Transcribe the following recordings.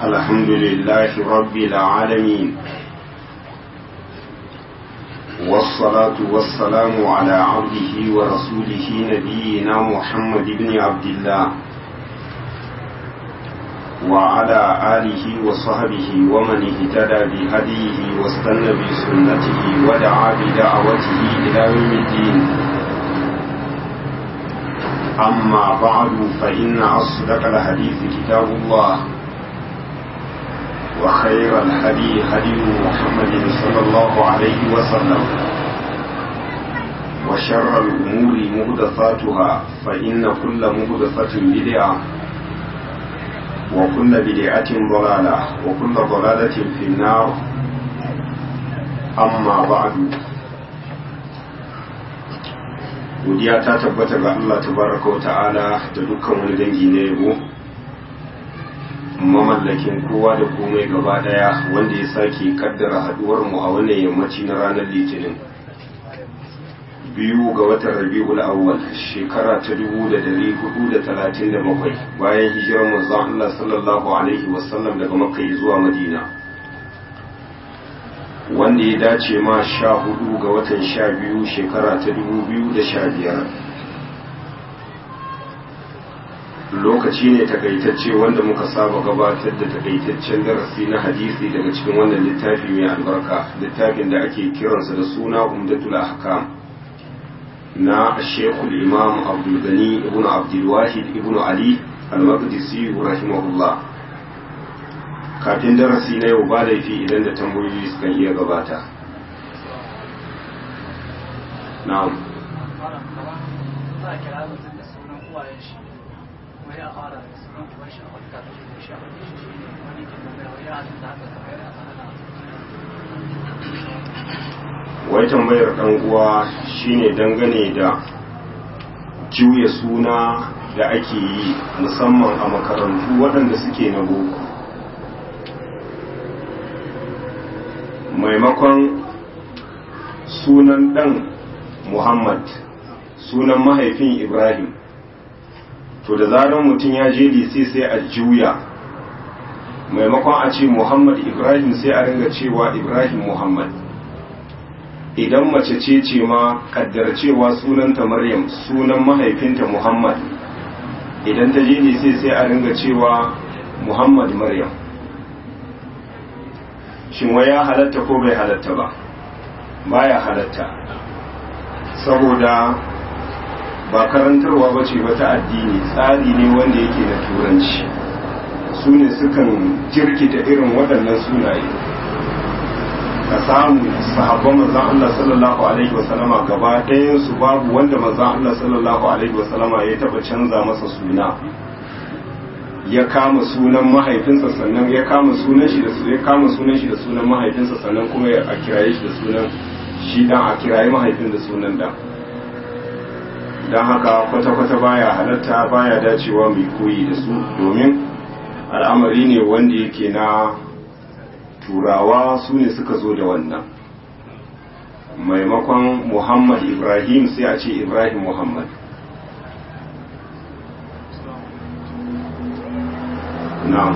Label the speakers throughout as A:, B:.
A: الحمد لله رب العالمين والصلاة والسلام على عبده ورسوله نبينا محمد بن عبد الله وعلى آله وصحبه ومن اهتدى بهديه واستنى بسنته ودعا بدعوته إلى يوم الدين أما بعد فإن أصدق الحديث كتاب الله وخير الهدي هدي محمد صلى الله عليه وسلم وشر الأمور مهدثاتها فإن كل مهدثة بدعة وكل بدعة ضلالة وكل ضلالة في النار أما بعد godiya ta tabbata ga Allah tabaraka wa ta'ala da dukkan wani dangi na yabo mamallakin kowa da komai gaba daya wanda ya sake kaddara haduwar mu a wannan yammaci na ranar litinin biyu ga watan rabi'ul awwal shekara ta dubu da dari hudu da talatin da bakwai bayan hijirar manzon Allah sallallahu alaihi wasallam daga makka zuwa madina wanda ya dace ma sha hudu ga watan sha biyu shekara ta dubu biyu da sha biyar lokaci ne takaitacce wanda muka saba gabatar da takaitaccen darasi na hadisi daga cikin wannan littafi mai albarka littafin da ake kiransa da suna umdatul ahkam na shekul imam abdulgani ibn abdulwahid ibn ali al-maqdisi rahimahullah kafin darasi na yau ba laifi idan da tambayoyi suka iya gabata na'am wai tambayar ɗan uwa shine dangane da juya suna da ake yi musamman a makarantu waɗanda suke na boko maimakon sunan ɗan muhammad sunan mahaifin ibrahim to da zarar mutum ya je lise sai a juya maimakon a ce muhammad ibrahim sai a ringa cewa ibrahim muhammad idan mace ce ce ma kaddar cewa sunanta maryam sunan mahaifinta muhammad idan ta je lise sai a ringa cewa muhammad maryam shin wai ya halatta ko bai halatta ba baya halatta saboda ba karantarwa ba ce wata addini tsari ne wanda yake da turanci su ne sukan jirkita irin waɗannan sunaye ka samu sahabban manzan Allah sallallahu alaihi wasallama gaba ɗayan su babu wanda manzan Allah sallallahu alaihi wasallama ya taɓa canza masa suna ya kama sunan mahaifinsa sannan ya kama sunan shi da ya kama sunan shi da sunan mahaifinsa sannan kuma ya a kiraye shi da sunan shi dan a kiraye mahaifin da sunan da dan haka kwata-kwata baya halatta baya dacewa mai koyi da su domin al'amari ne wanda yake na turawa su ne suka zo da wannan maimakon muhammad ibrahim sai a ce ibrahim muhammad na'am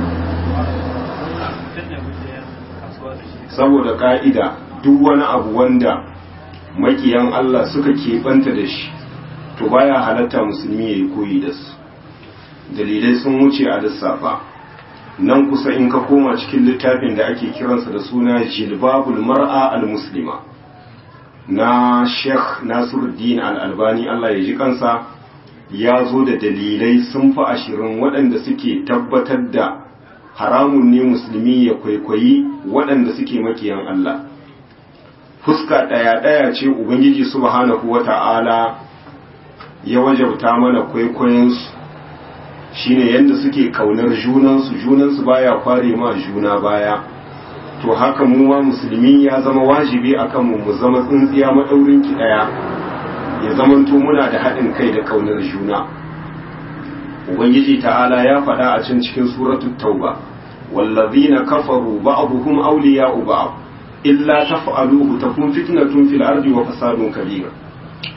A: saboda ka'ida duk wani abu wanda makiyan Allah suka keɓanta da shi to baya halatta musulmi ya yi koyi da su dalilai sun wuce a lissafa nan kusa in ka koma cikin littafin da ake kiransa da suna jilbabul mar'a al-muslima na sheikh nasiruddin al-albani Allah ya ji kansa ya zo da dalilai sun fi ashirin waɗanda suke tabbatar da haramun ne musulmi ya kwaikwayi waɗanda suke makiyan Allah fuska ɗaya-ɗaya ce ubangiji subhanahu wa ta'ala ya wajabta mana kwaikwayonsu shine yadda suke kaunar junansu junansu baya kware ma juna baya to haka mu ma musulmi ya zama wajibi akan mu mu zama tsintsiya maɗaurin ki ɗaya ya zamanto muna da haɗin kai da kaunar juna ubangiji ta'ala ya faɗa a can cikin suratul tauba wallazina kafaru ba'dhum awliya'u ba'd illa taf'aluhu takun fitnatun fil ardi wa fasadun kabir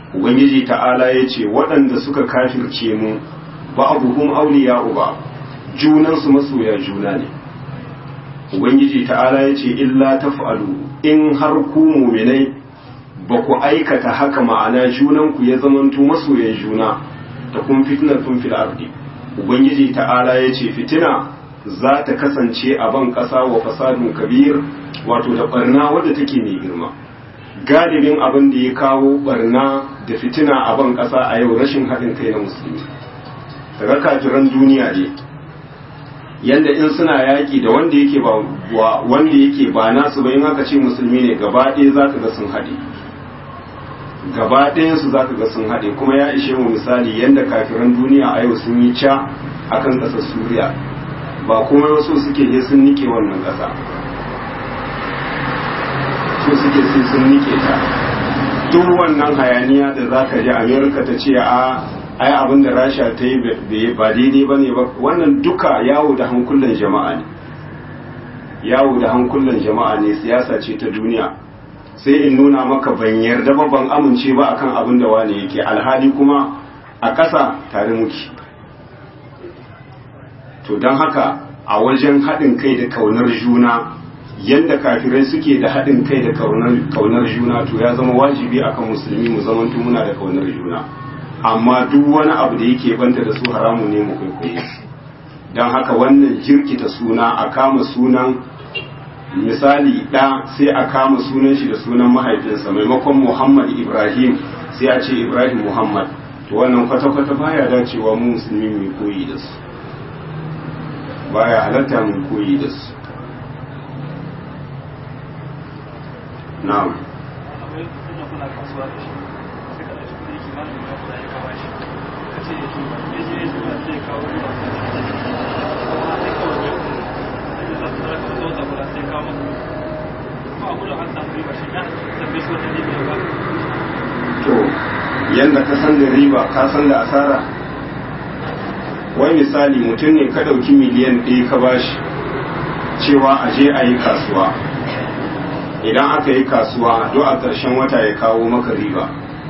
A: ubangiji ta'ala yace waɗanda suka kafirce mu ba'dhum awliya'u ba'd junansu masoya juna ne ubangiji ta'ala ya ce illa taf'alu in har ku muminai ba ku aikata haka ma'ana junanku ya zamanto masoyan juna ta kun fitnar tun fil ardi ubangiji ta'ala ya ce fitina za ta kasance a ban ƙasa wa fasadun kabir wato da barna wadda take mai girma galibin abin da ya kawo barna da fitina a ban ƙasa a yau rashin haɗin kai na musulmi daga kafiran duniya ne yanda in suna yaƙi da wanda yake ba wanda yake ba nasu ba in aka ce musulmi ne gaba ɗaya za ka ga sun haɗe gaba ɗayansu za ka ga sun haɗe kuma ya ishe mu misali yanda kafiran duniya a yau sun yi ca akan ƙasar suriya ba kuma wasu suke je sun nike wannan ƙasa su suke sai sun nike ta duk wannan hayaniya da za ka ji amerika ta ce a ai abin da rasha ta yi ba daidai ba ne ba wannan duka yawo da hankulan jama'a ne yawo da hankulan jama'a ne siyasa ce ta duniya sai in nuna maka ban yarda ba ban amince ba akan abin da wani yake alhali kuma a ƙasa tare muke to don haka a wajen haɗin kai da kaunar juna yadda kafirai suke da haɗin kai da kaunar juna to ya zama wajibi akan musulmi mu zamanto muna da kaunar juna amma duk wani abu da yake banta da su haramu ne mu kwaikwaye don haka wannan jirkita suna a kama sunan misali ɗa sai a kama sunan shi da sunan mahaifinsa maimakon muhammad ibrahim sai a ce ibrahim muhammad to wannan kwata-kwata baya dacewa mu musulmi mai koyi da su baya halatta mun koyi da su na'am to yanda ka san da riba ka san da asara wai misali mutum ne ka ɗauki miliyan ɗaya ka bashi cewa a je a yi kasuwa idan aka yi kasuwa do a ƙarshen wata ya kawo maka riba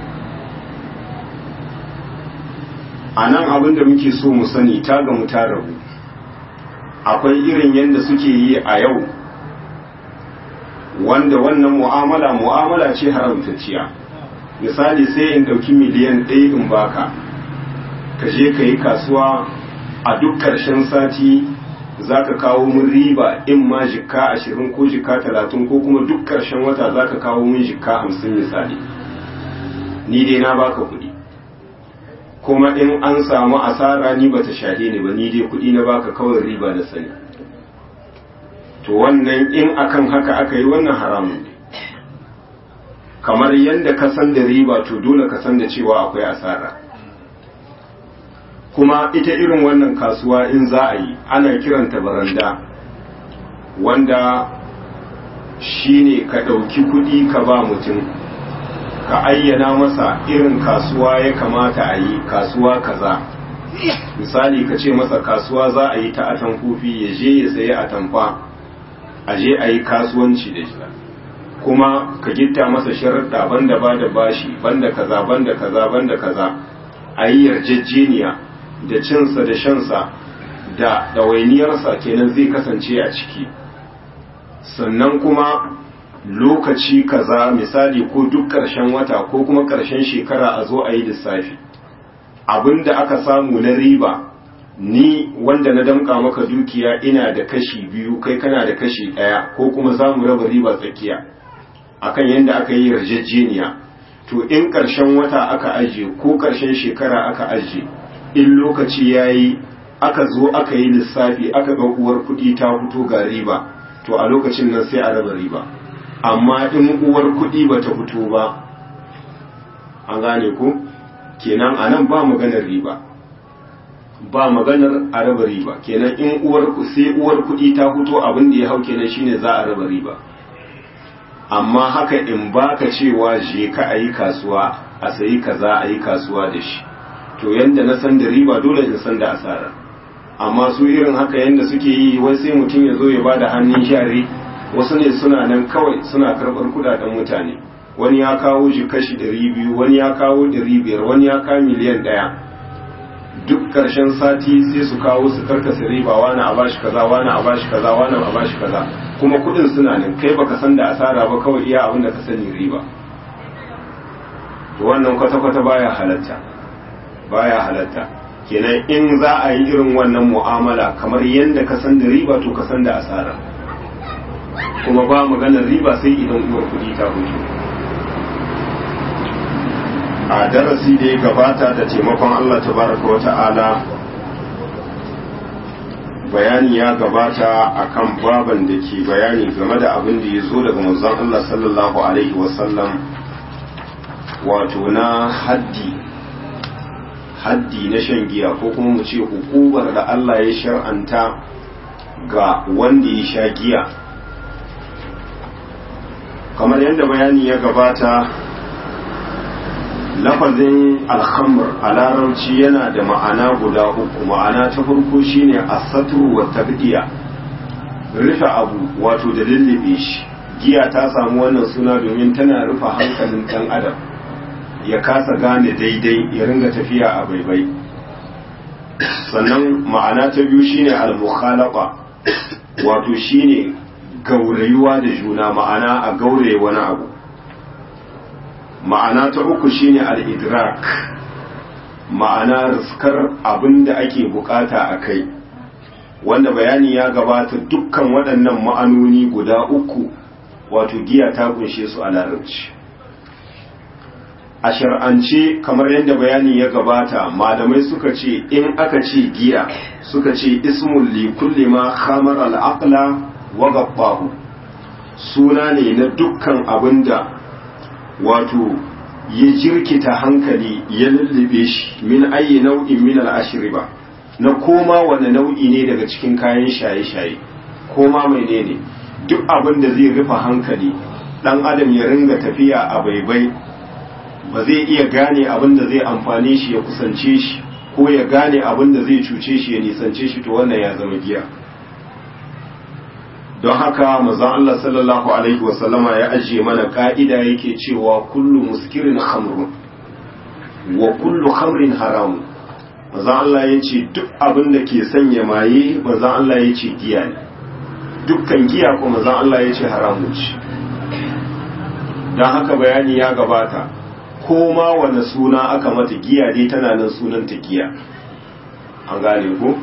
A: a nan abin da muke so mu sani ta gamu ta rabu akwai irin yadda suke yi a yau wanda wannan mu'amala mu'amala ce haramtacciya misali sai in ɗauki miliyan ɗaya in baka ka je ka yi kasuwa a duk ƙarshen sati za ka kawo mun riba in ma jikka ashirin ko jikka talatin ko kuma duk ƙarshen wata za ka kawo mun jikka hamsin misali ni dai na baka kuɗi kuma in an samu asara ni bata shahe ni ba ni dai kuɗi na baka kawai riba na sani to wannan in akan haka aka yi wannan haramun ne kamar yadda ka san da riba to dole ka san da cewa akwai asara kuma ita irin wannan kasuwa in za a yi ana kiranta baranda wanda shine ka ɗauki kuɗi ka ba mutum ka ayyana masa irin kasuwa ya kamata a yi kasuwa kaza misali ka ce masa kasuwa za a yi ta atamfofi ya je ya sayi atamfa a je a yi kasuwanci da shi kuma ka gitta masa sharaɗa banda ba da bashi banda kaza banda kaza banda kaza a yi yarjejeniya da cinsa da shansa da ɗawainiyarsa kenan zai kasance a ciki sannan kuma lokaci kaza misali ko duk ƙarshen wata ko kuma ƙarshen shekara a zo a yi lissafi abinda aka samu na riba ni wanda na damƙa maka dukiya ina da kashi biyu kai kana da kashi ɗaya ko kuma za mu raba riba tsakiya akan yadda aka yi yarjejeniya to in ƙarshen wata aka ajiye ko ƙarshen shekara aka ajiye in lokaci ya yi aka zo aka yi lissafi aka ga uwar kuɗi ta fito ga riba to a lokacin nan sai a raba riba amma in uwar kuɗi ba ta fito ba an gane ku kenan a nan ba maganar riba ba maganar a raba riba kenan in uwar sai uwar kuɗi ta fito abin da ya hau kenan shine za a raba riba amma haka in baka cewa je ka a yi kasuwa a sayi kaza a yi kasuwa da shi to yanda na san da riba dole in san da asara amma su irin haka yanda suke yi wai sai mutum ya zo ya bada hannun share wasu ne suna nan kawai suna karɓar kudaden mutane wani ya kawo shi kashi ɗari biyu wani ya kawo ɗari biyar wani ya kawo miliyan ɗaya duk ƙarshen sati sai su kawo su karkasa riba wani a bashi kaza wani a bashi kaza wani a bashi kaza kuma kudin suna nan kai baka san da asara ba kawai iya abin da ka sani riba to wannan kwata-kwata baya halatta baya halatta kenan in za a yi irin wannan mu'amala kamar yadda ka san da riba to ka san da asara kuma ba maganar riba sai idan uwar kudi ta huce a darasi da ya gabata da taimakon Allah tabaraka wa ta'ala bayani ya gabata akan baban da ke bayani game da abin da ya zo daga manzon Allah sallallahu alaihi wasallam wato na haddi haddi na shan giya ko kuma mu ce hukumar da Allah ya shar'anta ga wanda ya sha giya kamar yadda bayani ya gabata lafazin alhamr a larabci yana da ma'ana guda uku ma'ana ta farko shine asatru wa tabdiya rufe abu wato da lullube shi giya ta samu wannan suna domin tana rufe hankalin dan adam ya kasa gane daidai ya ringa tafiya a baibai sannan ma'ana ta biyu shine al-mukhalaqa wato shine gaurayuwa da juna ma'ana a gauraye wani abu ma'ana ta uku shine al-idrak ma'ana riskar abin da ake bukata a kai wanda bayani ya gabata dukkan waɗannan ma'anoni guda uku wato giya ta kunshe su a larabci a shar'ance kamar yadda bayani ya gabata malamai suka ce in aka ce giya suka ce ismul li kulli ma khamar al-aqla wa gabbahu suna ne na dukkan abinda wato ya jirkita hankali ya lullube shi min ayi nau'in min al-ashriba na koma wani nau'i ne daga cikin kayan shaye-shaye koma mai ne ne duk abin da zai rufe hankali dan adam ya ringa tafiya a baibai ba zai iya gane abin da zai amfane shi ya kusance shi ko ya gane abin da zai cuce shi ya nisance shi to wannan ya zama giya don haka manzon Allah sallallahu alaihi wasallama ya ajiye mana ka'ida yake cewa kullu muskirin khamrun wa kullu khamrin haramun manzon Allah ya ce duk abin da ke sanya maye manzon Allah ya ce giya ne dukkan giya ko manzon Allah ya ce haramun ce don haka bayani ya gabata ko ma wani suna aka mata giya dai tana nan sunanta giya an gane ko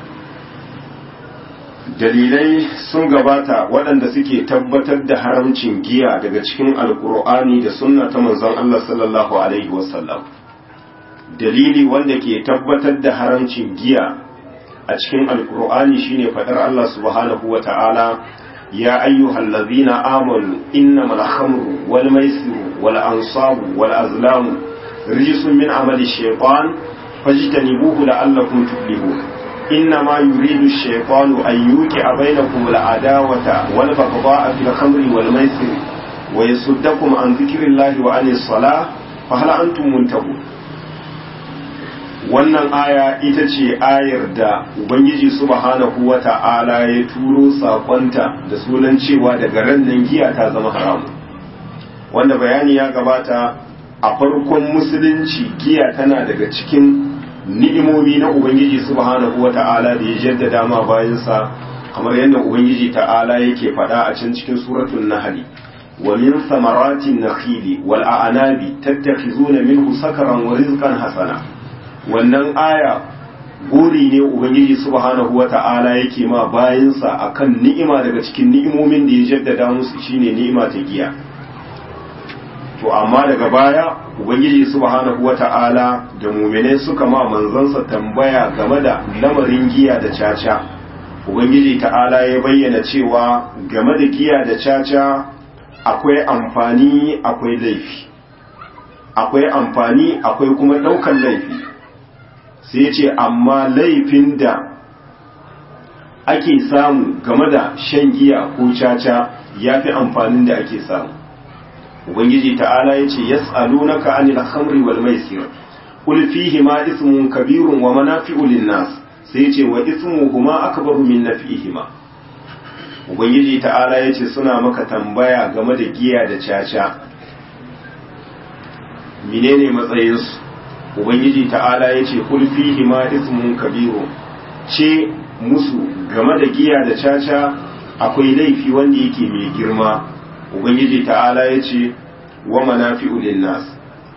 A: dalilai sun gabata waɗanda suke tabbatar da haramcin giya daga cikin alkur'ani da sunna ta manzon Allah sallallahu alaihi wasallam dalili wanda ke tabbatar da haramcin giya a cikin alkur'ani shine faɗar Allah subhanahu wa ta'ala ya ayyuhal ladzina amanu innamal khamru wal maisiru wal ansabu wal azlamu rijsun min amali shaytan fajtanibuhu la'allakum tuflihun إنما يريد الشيطان أن يوقع بينكم العداوة والبغضاء في الخمر والميسر ويصدكم عن ذكر الله وعن الصلاة فهل أنتم منتهون wannan aya ita ce ayar da ubangiji subhanahu wa ta'ala ya turo sakonta da sunan cewa daga ran nan giya ta zama haramu wanda bayani ya gabata a farkon musulunci giya tana daga cikin ni'imomi na ubangiji subhanahu wa ta'ala da ya jaddada ma bayansa kamar yadda ubangiji ta'ala yake faɗa a can cikin suratul nahl wa min samaratin nakhili wal a'nabi tattakhizuna minhu sakaran wa rizqan hasana wannan aya guri ne ubangiji subhanahu wa ta'ala yake ma bayansa akan ni'ima daga cikin ni'imomin da ya jaddada musu shine ni'ima ta giya to amma daga baya ubangiji subhanahu wata'ala da muminai suka ma manzansa tambaya game da lamarin giya da caca ubangiji ta'ala ya bayyana cewa game da giya da caca akwai amfani akwai laifi akwai amfani akwai kuma ɗaukan laifi sai ce amma laifin da ake samu game da shan giya ko caca ya fi amfanin da ake samu ubangiji ta'ala ya ce yas'alunaka anil khamri wal maisir qul fihi ma ismun kabirun wa manafi'u lin-nas sai ya ce wa ismuhuma akbaru min naf'ihima ubangiji ta'ala ya ce suna maka tambaya game da giya da caca menene matsayin su ubangiji ta'ala ya ce kul fihi ma ismun kabiru ce musu game da giya da caca akwai laifi wanda yake mai girma ubangiji ta'ala ya ce wa manafi'u linnas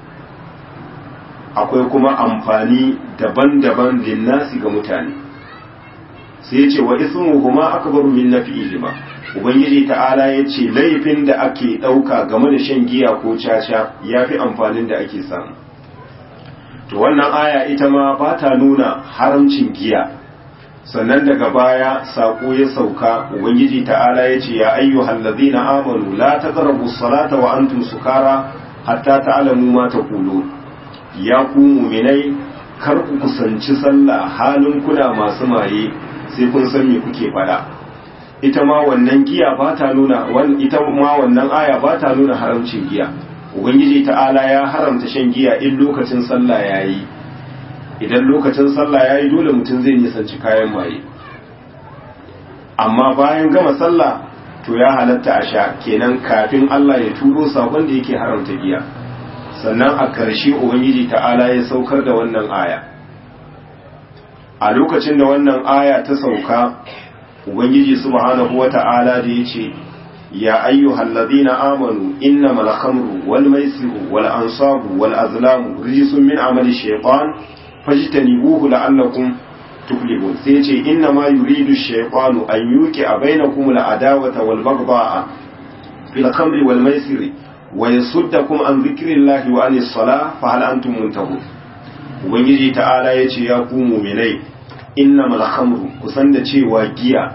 A: akwai kuma amfani daban-daban linnasi ga mutane sai ya ce wa ismuhuma akbaru min nafi'ihima ubangiji ta'ala ya ce laifin da ake ɗauka game da shan giya ko caca ya fi amfanin da ake samu to wannan aya ita ma ba ta nuna haramcin giya sannan daga baya saƙo ya sauka ubangiji ta'ala ya ce ya ayyuhal ladzina amanu la taqrabu salata wa antum sukara hatta ta'lamu ma taqulun ya ku mu'minai kar ku kusanci sallah halin kuna masu maye sai kun san me kuke faɗa ita ma wannan giya ba ta nuna ita ma wannan aya ba ta nuna haramcin giya ubangiji ta'ala ya haramta shan giya in lokacin sallah yayi idan lokacin sallah yayi dole mutum zai nisanci kayan maye amma bayan gama sallah to ya halatta a sha kenan kafin Allah ya turo sakon da yake haramta giya sannan a ƙarshe ubangiji ta'ala ya saukar da wannan aya a lokacin da wannan aya ta sauka ubangiji subhanahu wata'ala da yace ya ayyuhal ladina amanu innamal khamru wal maisiru wal ansabu wal azlamu rijsun min amali shaytan fajtanibuhu la'allakum tuflihun sai yace innama yuridu shaytanu an yuqi'a bainakum al adawata wal baghdha'a fil khamri wal maisiri wa yasuddakum an dhikrillahi wa anis salah fa hal antum muntahun ubangiji ta'ala yace ya ku mu'minai innamal khamru kusan da cewa giya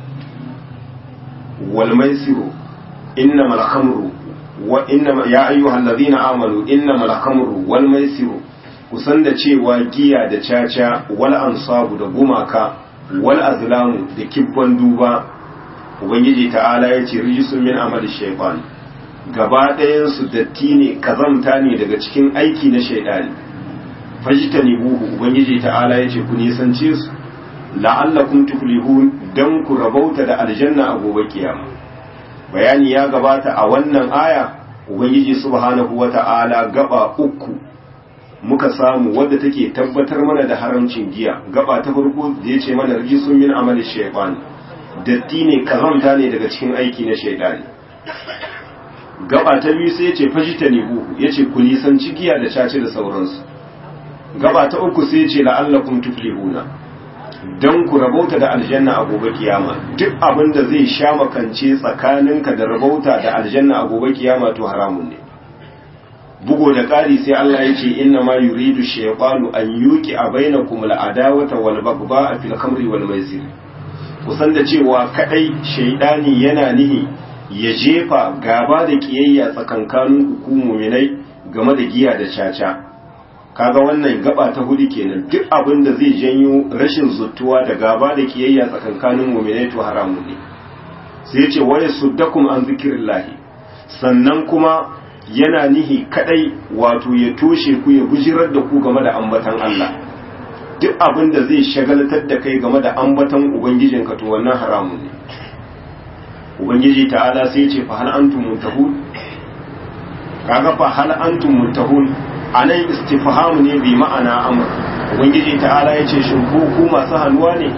A: wal maisiru innamal khamru wa innama ya ayyuhal ladina amanu innamal khamru wal maisiru kusan da cewa giya da caca wal ansabu da gumaka wal azlamu da kibban duba ubangiji ta'ala ya ce rijisun min amali shaytan gaba ɗayan su datti ne kazamta ne daga cikin aiki na shaidani fajitani buhu ubangiji ta'ala ya ce ku nisance su la'allakum tuflihun dan ku rabauta da aljanna a gobe kiyama bayani ya gabata a wannan aya ubangiji subhanahu wata'ala gaba uku muka samu wadda take tabbatar mana da haramcin giya gaba ta farko da yace mana rijisun min amali shaytan datti ne kazanta ne daga cikin aiki na shaidani gaba ta biyu sai yace fajitani buhu yace ku nisanci giya da cace da sauransu gaba ta uku sai ce la'allakum tuflihuna dan ku rabauta da aljanna a gobe kiyama duk abin da zai sha makance tsakaninka da rabauta da aljanna a gobe kiyama to haramun ne bugo da ƙari sai Allah ya ce inna ma yuridu shaytanu an yuqi a bainakum al'adawata wal baghdha fil khamri wal maisir kusan da cewa kadai shaydani yana nihi ya jefa gaba da kiyayya tsakankanin ku mu'minai game da giya da caca kaga wannan gaba ta hudu kenan duk abin da zai janyo rashin zuttuwa da gaba da kiyayya tsakankanin mu'minai to haramun ne sai ya ce waya suddakum an zikrillahi sannan kuma yana nihi kadai wato ya toshe ku ya bujirar da ku game da ambatan Allah duk abin da zai shagaltar da kai game da ambatan ubangijinka to wannan haramun ne ubangiji ta'ala sai ya ce fa hal antum muntahun kaga fa hal antum muntahun anan istifhamu ne bi ma'ana amr ubangiji ta'ala ya ce shin ku ku masu haluwa ne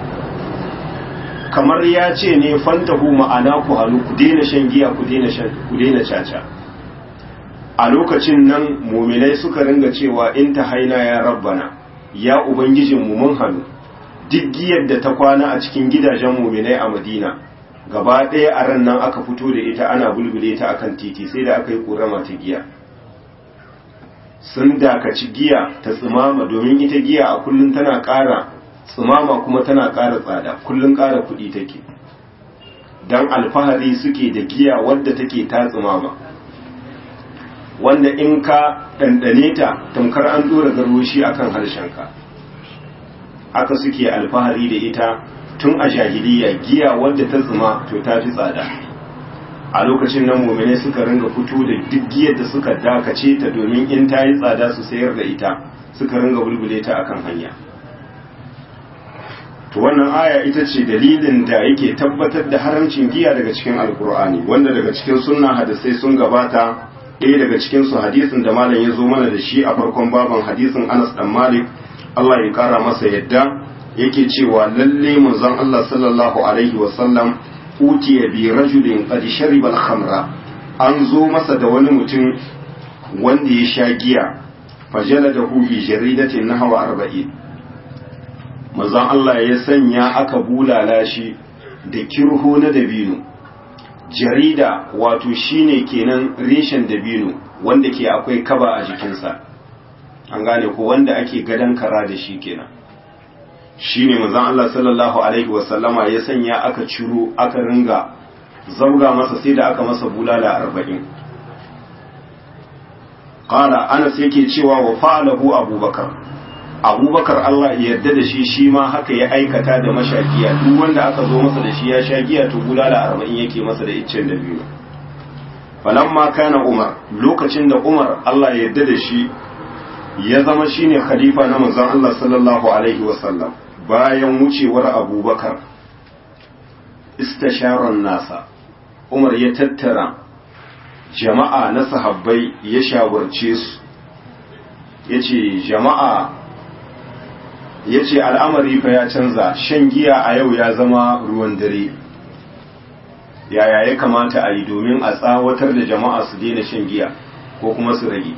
A: kamar ya ce ne fantahu ma'ana ku halu ku daina shan giya ku daina shan ku daina caca a lokacin nan muminai suka ringa cewa in ta haina ya rabbana ya ubangijinmu mun hannu duk giyar da ta kwana a cikin gidajen muminai a madina gaba ɗaya a ran nan aka fito da ita ana bulbule ta akan titi sai da aka yi ƙorama ta giya sun dakaci giya ta tsimama domin ita giya a kullum tana ƙara tsimama kuma tana ƙara tsada kullum ƙara kuɗi take don alfahari suke da giya wadda take ta tsimama wanda in ka ɗanɗane ta tamkar an ɗora garwashi a kan harshenka haka suke alfahari da ita tun a jahiliya giya wadda ta zuma to ta fi tsada a lokacin nan mummune suka ringa fito da duk giyar da suka dakace ta domin in ta yi tsada su sayar da ita suka ringa bulbule ta akan hanya to wannan aya ita ce dalilin da yake tabbatar da haramcin giya daga cikin alkur'ani wanda daga cikin sunna hadisai sun gabata ɗaya daga cikin su hadisin da malam ya zo mana da shi a farkon baban hadisin Anas dan Malik Allah ya kara masa yadda yake cewa lalle manzon Allah sallallahu alaihi wa sallam utiya bi rajulin qad shariba al-khamra an zo masa da wani mutum wanda ya sha giya fajaladahu bi jaridatin nahwa arba'in manzon Allah ya sanya aka bulala shi da kirho na dabino jarida wato shine kenan reshen dabino wanda ke akwai kaba a jikinsa an gane ko wanda ake gadon kara da shi kenan shine manzon Allah sallallahu alaihi wasallama ya sanya aka ciro aka ringa zauga masa sai da aka masa bulala arba'in qala anas yake cewa wa fa'alahu abubakar abubakar Allah ya yarda da shi shi ma haka ya aikata da mashakiya duk wanda aka zo masa da shi ya sha giya to bulala arba'in yake masa da iccen da biyu falamma kana umar lokacin da umar Allah ya yarda da shi ya zama shine khalifa na manzon Allah sallallahu alaihi wasallam bayan wucewar abubakar istasharan nasa umar ya tattara jama'a na sahabbai ya shawarce su ya ce jama'a ya ce al'amari fa ya canza shan giya a yau ya zama ruwan dare yaya ya kamata a yi domin a tsawatar da jama'a su daina shan giya ko kuma su rage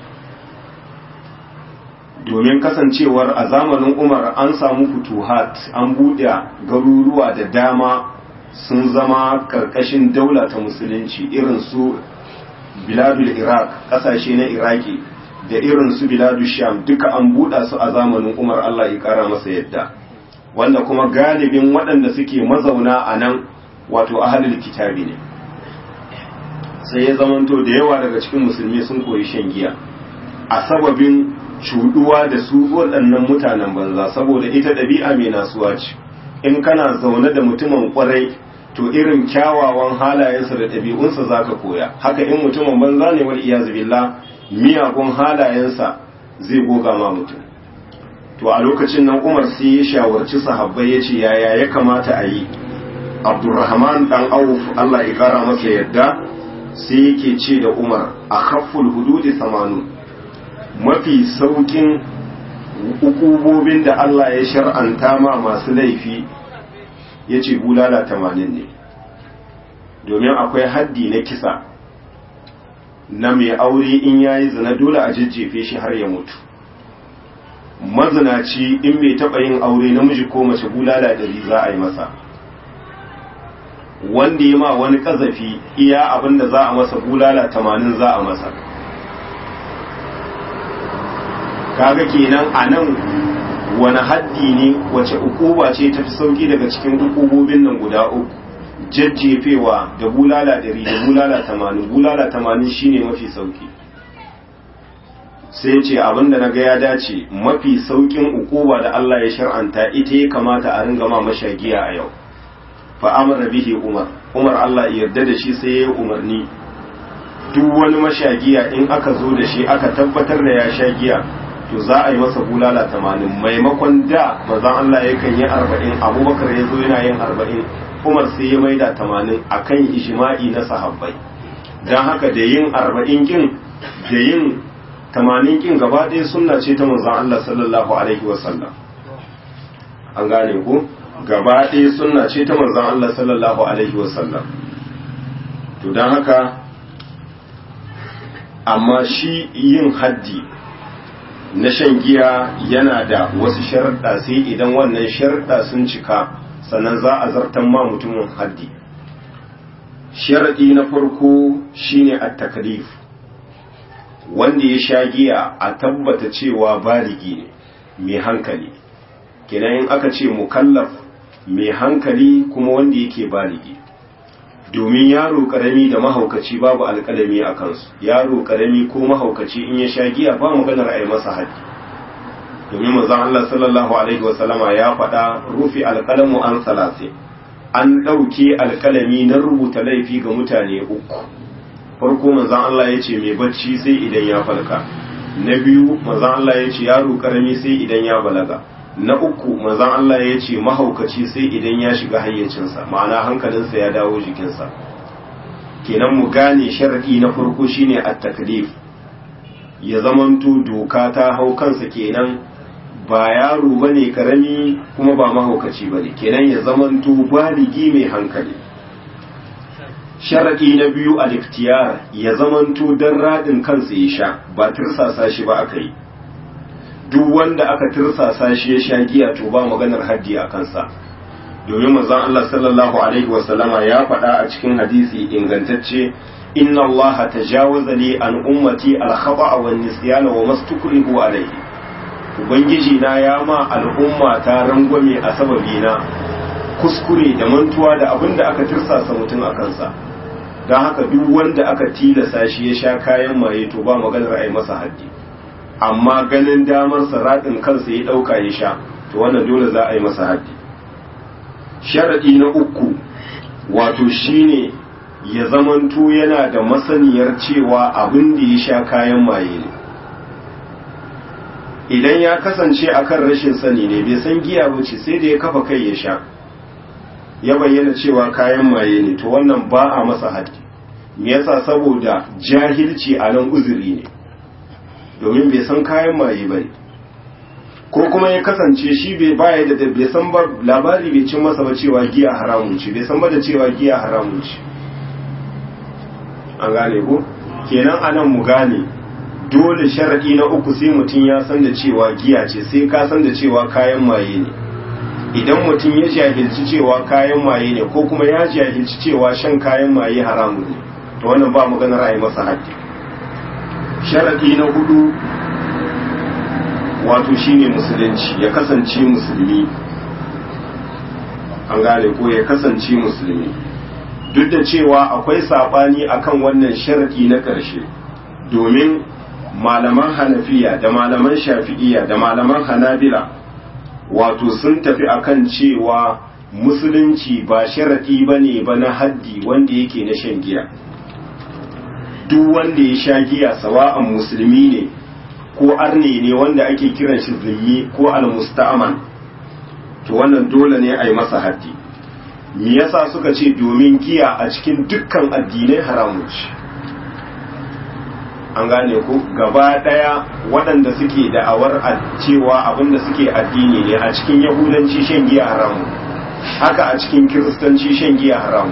A: domin kasancewar a zamanin umar an samu futuhat an buɗe garuruwa da dama sun zama karkashin daula ta musulunci irin su biladul iraq ƙasashe na iraki da irin su biladu sham duka an buɗa su a zamanin umar allah ya ƙara masa yadda wanda kuma galibin waɗanda suke mazauna a nan wato ahalul kitabi ne sai ya zamanto da yawa daga cikin musulmi sun koyi shan giya a sababin cuɗuwa da su waɗannan mutanen banza saboda ita ɗabi'a mai nasuwa ce in kana zaune da mutumin ƙwarai to irin kyawawan halayensa da ɗabi'unsa za ka koya haka in mutumin banza ne wal iyazu billah miyagun halayensa zai goga ma mutum to a lokacin nan umar sai ya shawarci sahabbai ya ce yaya ya kamata a yi abdurrahman dan auf allah ya kara masa yadda sai yake ce da umar a khafful hududi samanu mafi saukin ukubobin da allah ya shar'anta ma masu laifi ya ce bulala tamanin ne domin akwai haddi na kisa na mai aure in yayi zina dole a jajjefe shi har ya mutu mazinaci in bai taɓa yin aure namiji ko mace bulala ɗari za a yi masa wanda ya ma wani ƙazafi iya abin da za a masa bulala tamanin za a masa kaga kenan a nan wani haddi ne wace ukuba ce ta fi sauki daga cikin ukubobin nan guda uku jajjefewa da bulala ɗari da bulala tamanin bulala tamanin shine mafi sauki sai ce abinda na ga ya dace mafi saukin ukuba da Allah ya shar'anta ita ya kamata a ringa ma mashagiya a yau fa amara bihi umar umar Allah ya yarda da shi sai ya yi umarni duk wani mashagiya in aka zo da shi aka tabbatar da ya sha giya to za a yi masa bulala tamanin maimakon da mazan Allah yakan yi arba'in abubakar ya zo yana yin arba'in umar sai ya maida tamanin a kan ishima'i na sahabbai don haka da yin arba'in kin da yin tamanin kin gaba ɗaya sunna ce ta manzan Allah sallallahu alaihi wasallam an gane ku gaba ɗaya sunna ce ta manzan Allah sallallahu alaihi wasallam to don haka amma shi yin haddi na shan giya yana da wasu sharaɗa sai idan wannan sharaɗa sun cika sannan za a zartan ma mutumin haddi sharaɗi na farko shine at-taklif wanda ya sha giya a tabbata cewa baligi ne mai hankali kenan in aka ce mukallaf mai hankali kuma wanda yake baligi domin yaro karami da mahaukaci babu alkalami a kansu yaro karami ko mahaukaci in ya sha giya ba maganar a yi masa haddi domin manzon Allah sallallahu alaihi wasallama ya faɗa rufi alkalamu an salase an ɗauke alkalami na rubuta laifi ga mutane uku farko manzon Allah ya ce mai bacci sai idan ya falka na biyu manzon Allah ya ce yaro karami sai idan ya balaga na uku manzon Allah ya ce mahaukaci sai idan ya shiga hayyacinsa ma'ana hankalinsa ya dawo jikinsa kenan mu gane sharadi na farko shine at-taklif ya zamanto doka ta hau kansa kenan ba yaro bane karami kuma ba mahaukaci bane kenan ya zamanto baligi mai hankali sharadi na biyu al-iktiyar ya zamanto dan radin kansa ya sha ba tirsasa shi ba aka yi duk wanda aka tirsasa shi ya sha giya to ba maganar haddi a kansa domin manzon Allah sallallahu alaihi wasallama ya faɗa a cikin hadisi ingantacce inna Allah tajawaza li an ummati al-khata'a wan nisyana wa mastukrihu alayhi ubangiji na ya ma al'umma ta rangwame a sababi na kuskure da mantuwa da abin da aka tirsasa mutum a kansa don haka duk wanda aka tilasa shi ya sha kayan maye to ba maganar a yi masa haddi amma ganin damar raɗin kansa ya ɗauka ya sha to wannan dole za a yi masa haddi sharaɗi na uku wato shine ya zamanto yana da masaniyar cewa abin da ya sha kayan maye ne idan ya kasance akan rashin sani ne bai san giya ba ce sai da ya kafa kai ya sha ya bayyana cewa kayan maye ne to wannan ba a masa haddi me yasa saboda jahilci a nan uzuri ne domin bai san kayan maye ba ne ko kuma ya kasance shi bai baya da bai san ba labari bai cin masa ba cewa giya haramun ce bai san ba da cewa giya haramun ce an gane ko kenan anan mu gane dole sharadi na uku sai mutum ya san da cewa giya ce sai ka san da cewa kayan maye ne idan mutum ya jahilci cewa kayan maye ne ko kuma ya jahilci cewa shan kayan maye haramun ne to wannan ba maganar a yi masa haddi sharadi na hudu wato shine musulunci ya kasance musulmi an gane ko ya kasance musulmi duk da cewa akwai sabani akan wannan sharadi na ƙarshe domin malaman hanafiya da malaman shafi'iya da malaman hanabila wato sun tafi akan cewa musulunci ba sharadi bane ba na haddi wanda yake na shan giya duk wanda ya sha giya sawa'an musulmi ne ko arne ne wanda ake kiran shi zimmi ko almusta'aman to wannan dole ne a yi masa haddi me yasa suka ce domin giya a cikin dukkan addinai haramun ce an gane ku gaba daya waɗanda suke da'awar cewa abinda suke addini ne a cikin yahudanci shan giya haramun haka a cikin kiristanci shan giya haramun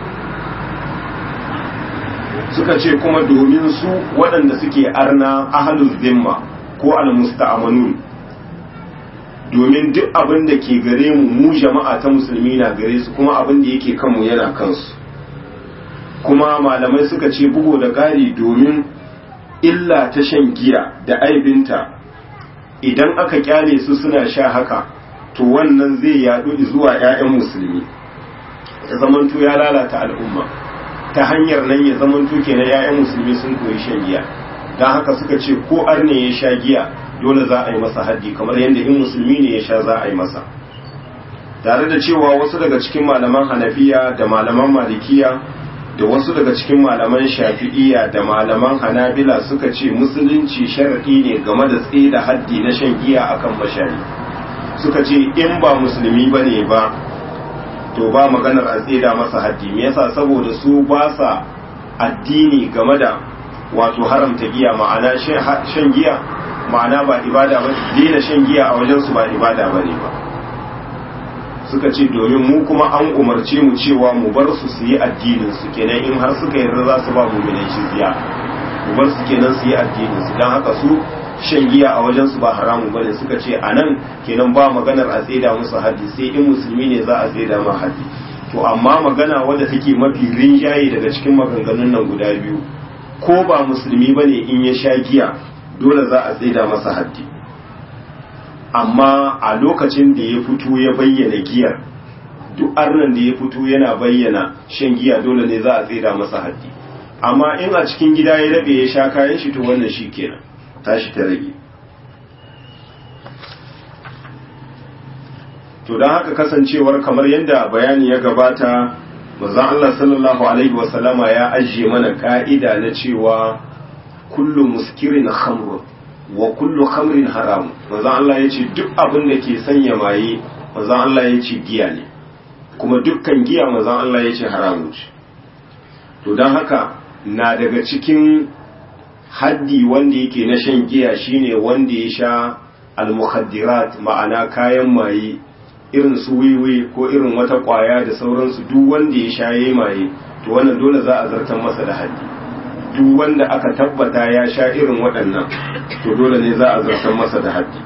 A: suka ce kuma domin su waɗanda suke arna ahalul zimma ko almusta'amanun domin duk abin da ke gare mu mu jama'a ta musulmi na gare su kuma abin da yake kanmu yana kansu kuma malamai suka ce bugu da ƙari domin illa ta shan giya da aibinta idan aka kyale su suna sha haka to wannan zai yaɗu zuwa 'ya'yan musulmi ya zamanto ya lalata al'umma ta hanyar nan ya zaman tuke na 'ya'yan musulmi sun koyi shan giya don haka suka ce ko arne ya sha giya dole za a yi masa haddi kamar yadda in musulmi ne ya sha za a yi masa tare da cewa wasu daga cikin malaman hanafiya da malaman malikiya da wasu daga cikin malaman shafi'iya da malaman hanabila suka ce musulunci sharaɗi ne game da tsaye da haddi na shan giya akan mashari suka ce in ba musulmi ba ne ba to ba maganar a tseda masa haddi me yasa saboda su ba sa addini game da wato haramta giya ma'ana shan giya ma'ana ba ibada ba daina shan giya a wajen su ba ibada ba ne ba suka ce domin mu kuma an umarce mu cewa mu bar su su yi addinin su kenan in har suka yarda za su ba mu mai jizya mu bar su kenan su yi addinin su dan haka su shan giya a wajen su ba haramun bane suka ce a nan kenan ba maganar a tseda musu haddi sai in musulmi ne za a tseda ma haddi to amma magana wadda take mafi rinjaye daga cikin maganganun nan guda biyu ko ba musulmi bane in ya sha giya dole za a tseda masa haddi amma a lokacin da ya fito ya bayyana giyar duk arnan da ya fito yana bayyana shan giya dole ne za a tseda masa haddi amma in a cikin gida ya rabe ya sha kayan shi to wannan shi kenan tashi ta rage to don haka kasancewar kamar yadda bayani ya gabata manzon Allah sallallahu alaihi wasallama ya ajiye mana ka'ida na cewa kullu muskirin khamrun wa kullu khamrin haram manzon Allah ya ce duk abin da ke sanya maye manzon Allah ya ce giya ne kuma dukkan giya manzon Allah ya ce haramun ce to don haka na daga cikin haddi wanda yake na shan giya shine wanda ya sha al-mukhaddirat ma'ana kayan maye irin su wiwi ko irin wata kwaya da sauransu duk wanda ya sha yayi maye to wannan dole za a zartar masa da haddi duk wanda aka tabbata ya sha irin waɗannan to dole ne za a zartar masa da haddi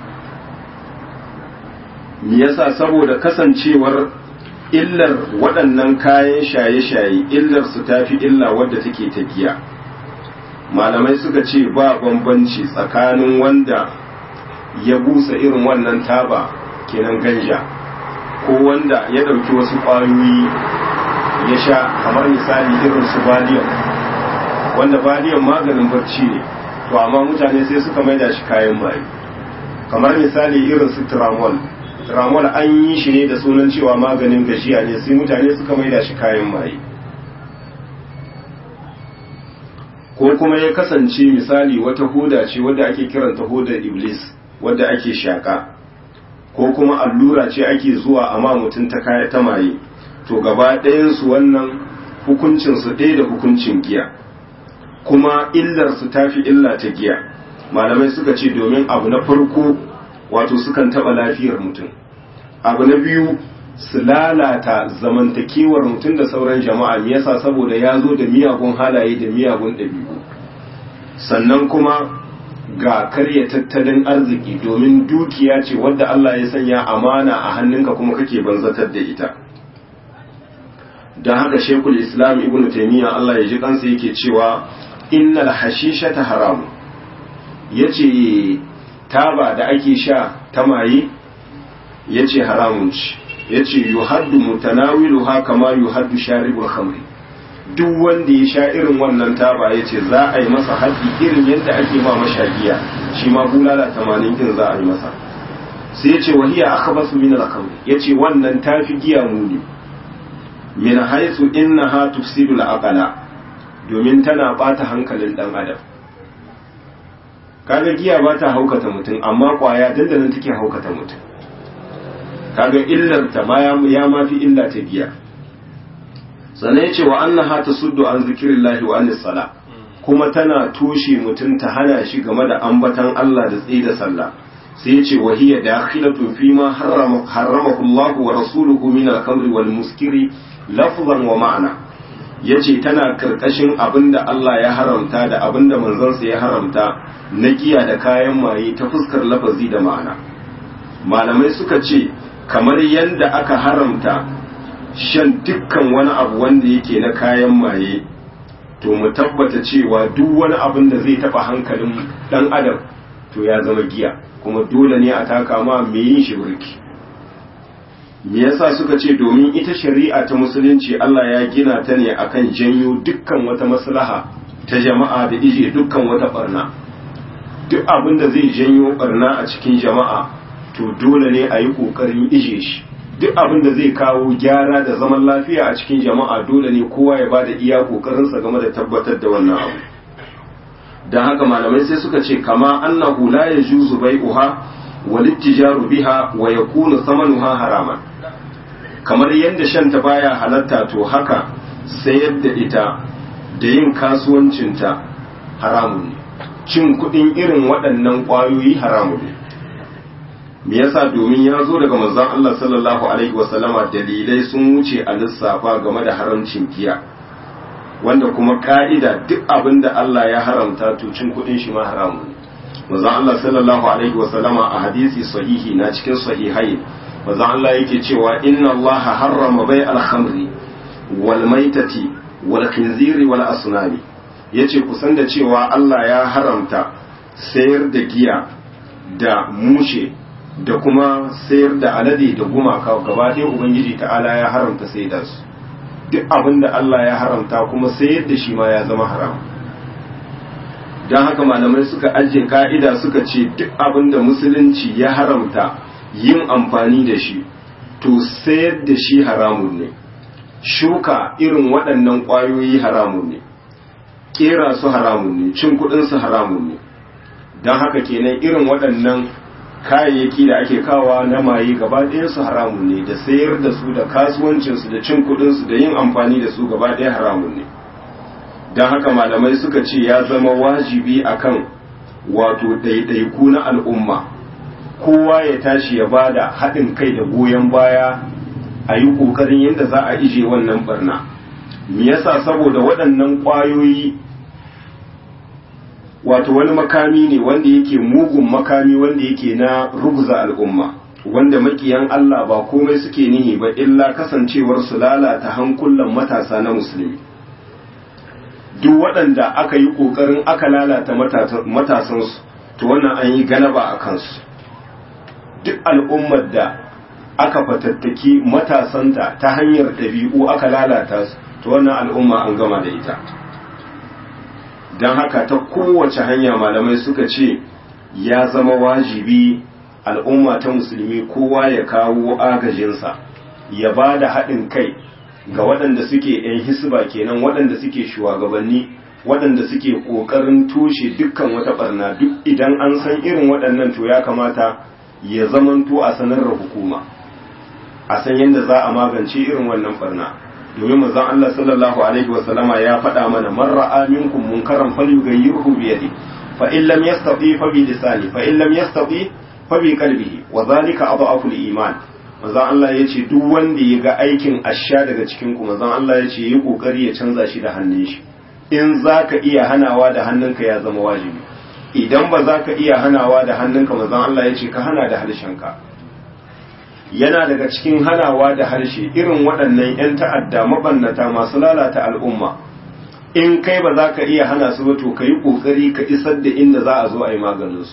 A: me yasa saboda kasancewar illar waɗannan kayan shaye-shaye illar su tafi illa wadda take ta giya malamai suka ce ba bambanci tsakanin wanda ya busa irin wannan taba kenan ganja ko wanda ya ɗauki wasu ƙwayoyi ya sha kamar misali irin su valium wanda valium maganin barci ne to amma mutane sai suka maida shi kayan maye kamar misali irin su tramol tramol an yi shi ne da sunan cewa maganin gajiya ne sai mutane suka maida shi kayan maye ko kuma ya kasance misali wata hoda ce wadda ake kiranta hodar iblis wadda ake shaka ko kuma allura ce ake zuwa amma mutum ta kaya ta maye to gaba ɗayansu wannan hukuncinsu ɗaya da hukuncin giya kuma illarsu ta fi illa ta giya malamai suka ce domin abu na farko wato sukan taɓa lafiyar mutum abu na biyu su lalata zamantakewar mutum da sauran jama'a me yasa saboda ya zo da miyagun halaye da miyagun ɗabi'u sannan kuma ga karya tattalin arziki domin dukiya ce wadda Allah ya sanya amana a hannunka kuma kake banzatar da ita don haka shekul islam ibn taimiyya Allah ya ji kansa yake cewa innal hashishata haramu yace taba da ake sha ta maye yace haramun ce yace yuhaddu mutanawiluha kama yuhaddu sharibul khamri duk wanda ya sha irin wannan taba yace za a yi masa haddi irin yadda ake ma mashagiya shi ma bulala 80 kin za a yi masa sai yace wahiya akhbasu min al-khamri yace wannan tafi giya muni min haythu innaha tufsidu al-aqla domin tana bata hankalin dan adam kaga giya ba ta haukata mutum amma kwaya dandanan take haukata mutum kaga illar ta ma ya ma fi illa ta giya sannan yace wa annaha tasuddu an zikrillahi wa anis sala kuma tana toshe mutum ta hana shi game da ambatan Allah da tsaye da sallah sai yace wa hiya dakhilatun fi ma harrama harramahu Allah wa rasuluhu min al-khamri wal muskiri lafzan wa ma'ana yace tana karkashin abinda Allah ya haramta da abinda manzansa ya haramta na giya da kayan maye ta fuskar lafazi da ma'ana malamai suka ce kamar yadda aka haramta shan dukkan wani abu wanda yake na kayan maye to mu tabbata cewa duk wani abin da zai taba hankalin dan adam to ya zama giya kuma dole ne a taka ma me yin shi burki me yasa suka ce domin ita shari'a ta musulunci Allah ya gina ta ne akan janyo dukkan wata maslaha ta jama'a da ije dukkan wata barna duk abin da zai janyo barna a cikin jama'a to dole ne a yi kokarin ije shi duk abin da zai kawo gyara da zaman lafiya a cikin jama'a dole ne kowa ya bada iya kokarinsa game da tabbatar da wannan abu don haka malamai sai suka ce kama annahu la yajuzu bai'uha wal ittijaru biha wa yakunu thamanuha haraman kamar yadda shan ta baya halatta to haka sayar da ita da yin kasuwancinta haramun ne cin kuɗin irin waɗannan ƙwayoyi haramun ne me yasa domin ya zo daga manzon Allah sallallahu alaihi wasallama dalilai sun wuce a lissafa game da haramcin giya wanda kuma ka'ida duk abin da Allah ya haramta to cin kuɗin shi ma haramun ne manzon Allah sallallahu alaihi wasallama a hadisi sahihi na cikin sahihai manzon Allah yake cewa inna Allah harrama bai al-khamri wal maitati wal khinziri wal asnami yace kusan da cewa Allah ya haramta sayar da giya da mushe da kuma sayar da alade da gumaka gaba ɗaya ubangiji ta'ala ya haramta sai da su duk abin da Allah ya haramta kuma sayar da shi ma ya zama haram don haka malamai suka ajiye ka'ida suka ce duk abin da musulunci ya haramta yin amfani da shi to sayar da shi haramun ne shuka irin waɗannan ƙwayoyi haramun ne ƙera su haramun ne cin kuɗinsu haramun ne don haka kenan irin waɗannan kayayyaki da ake kawa na maye gaba su haramun ne da sayar da su da kasuwancinsu da cin kuɗinsu da yin amfani da su gaba ɗaya haramun ne don haka malamai suka ce ya zama wajibi akan wato ɗaiɗaiku na al'umma kowa ya tashi ya bada haɗin kai da goyon baya a yi ƙoƙarin yadda za a ije wannan barna me yasa saboda waɗannan ƙwayoyi wato wani makami ne wanda yake mugun makami wanda yake na ruguza al'umma wanda makiyan Allah ba komai suke nihi ba illa kasancewar su lalata hankulan matasa na musulmi duk waɗanda aka yi ƙoƙarin aka lalata matasansu to wannan an yi galaba a kansu duk al'ummar da aka fatattaki matasanta ta hanyar ɗabi'u aka lalata su to wannan al'umma an gama da ita don haka ta kowace hanya malamai suka ce ya zama wajibi al'umma ta musulmi kowa ya kawo agajinsa ya ba da haɗin kai ga waɗanda suke ‘yan hisba kenan waɗanda suke shugabanni waɗanda suke ƙoƙarin toshe dukkan wata ɓarna duk idan an san irin waɗannan to ya kamata ya zamanto a sanar da hukuma a san yadda za a magance irin wannan ɓarna domin manzon Allah sallallahu alaihi wasallama ya faɗa mana man ra'a minkum munkaran falyughayyirhu bi yadi fa in lam yastati fa bi lisani fa in lam yastati fa bi qalbihi wa zalika adhafu al-iman manzon Allah yace duk wanda ya ga aikin asha daga cikin ku manzon Allah yace yi kokari ya canza shi da hannun shi in zaka iya hanawa da hannunka ya zama wajibi idan ba za ka iya hanawa da hannunka manzon Allah yace ka hana da harshenka yana daga cikin hanawa da harshe irin waɗannan 'yan ta'adda mabannata masu lalata al'umma in kai ba za ka iya hana su ba to ka yi ƙoƙari ka isar da inda za a zo a yi maganinsu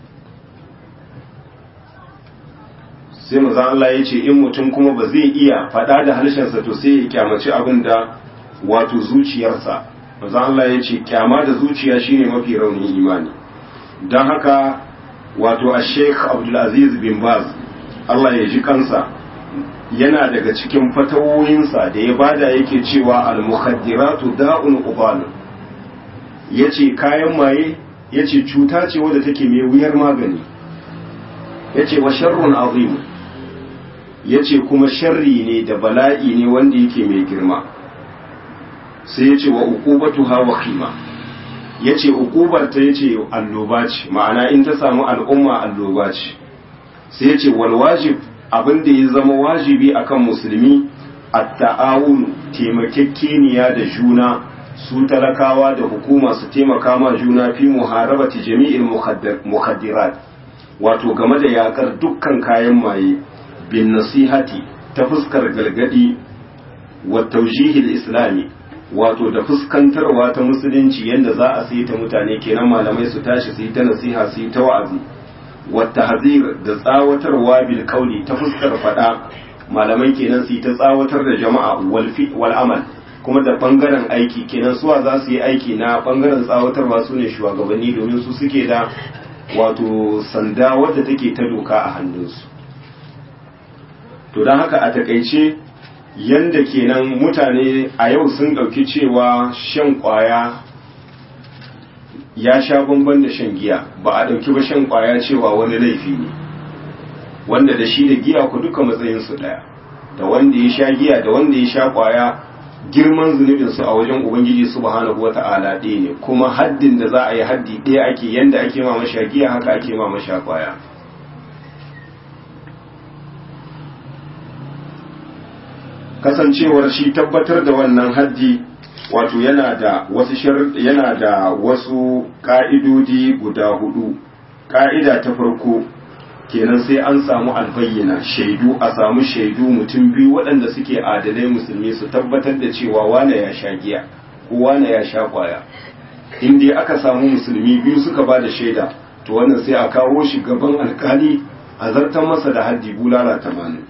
A: sai mazan Allah ya ce in mutum kuma ba zai iya faɗa da harshensa to sai ya kyamaci abin da wato zuciyarsa mazan Allah ya ce kyama da zuciya shine mafi raunin imani don haka wato a sheikh abdulaziz bin baz Allah ya ji kansa yana daga cikin fatawoyinsa da ya bada yake cewa al-mukhaddiratu da'un ubal yace kayan maye yace cuta ce wadda take mai wuyar magani yace wa sharrun azim yace kuma sharri ne da bala'i ne wanda yake mai girma sai yace wa uqubatuha wa khima yace uqubar ta yace alloba ce ma'ana in ta samu al'umma alloba ce sai ya ce walwajib abin da ya zama wajibi akan musulmi a ta'awun taimakekeniya da juna su talakawa da hukuma su taimaka ma juna fi muharabati jami'in mukhaddirat wato game da yakar dukkan kayan maye bin nasihati ta fuskar galgadi wa tawjihil islami wato da fuskantarwa ta musulunci yadda za a sai ta mutane kenan malamai su tashi su yi ta nasiha su yi ta wa'azi wata hazir da tsawatarwa bil kauli ta fuskar fada malamai kenan su yi ta tsawatar da jama'a wal amal kuma da bangaren aiki kenan suwa za su yi aiki na bangaren tsawatarwa su ne shugabanni domin su suke da wato sanda wadda take ta doka a hannunsu to don haka a takaice yanda kenan mutane a yau sun ɗauki cewa shan ƙwaya ya sha bamban da shan giya ba a ɗauki ba shan ƙwaya cewa wani laifi ne wanda da shi da giya ku duka matsayinsu ɗaya da wanda ya sha giya da wanda ya sha ƙwaya girman zunubinsu a wajen ubangiji subhanahu wata'ala ɗaya ne kuma haddin da za a yi haddi ɗaya ake yanda ake ma masha giya haka ake ma masha ƙwaya kasancewar shi tabbatar da wannan haddi wato yana da wasu yana da wasu ka'idodi guda hudu ka'ida ta farko kenan sai an samu albayyana shaidu a samu shaidu mutum biyu waɗanda suke adalai musulmi su tabbatar da cewa wane ya sha giya ko wane ya sha kwaya in dai aka samu musulmi biyu suka ba da shaida to wannan sai a kawo shi gaban alkali a zartar masa da haddi bulala tamanin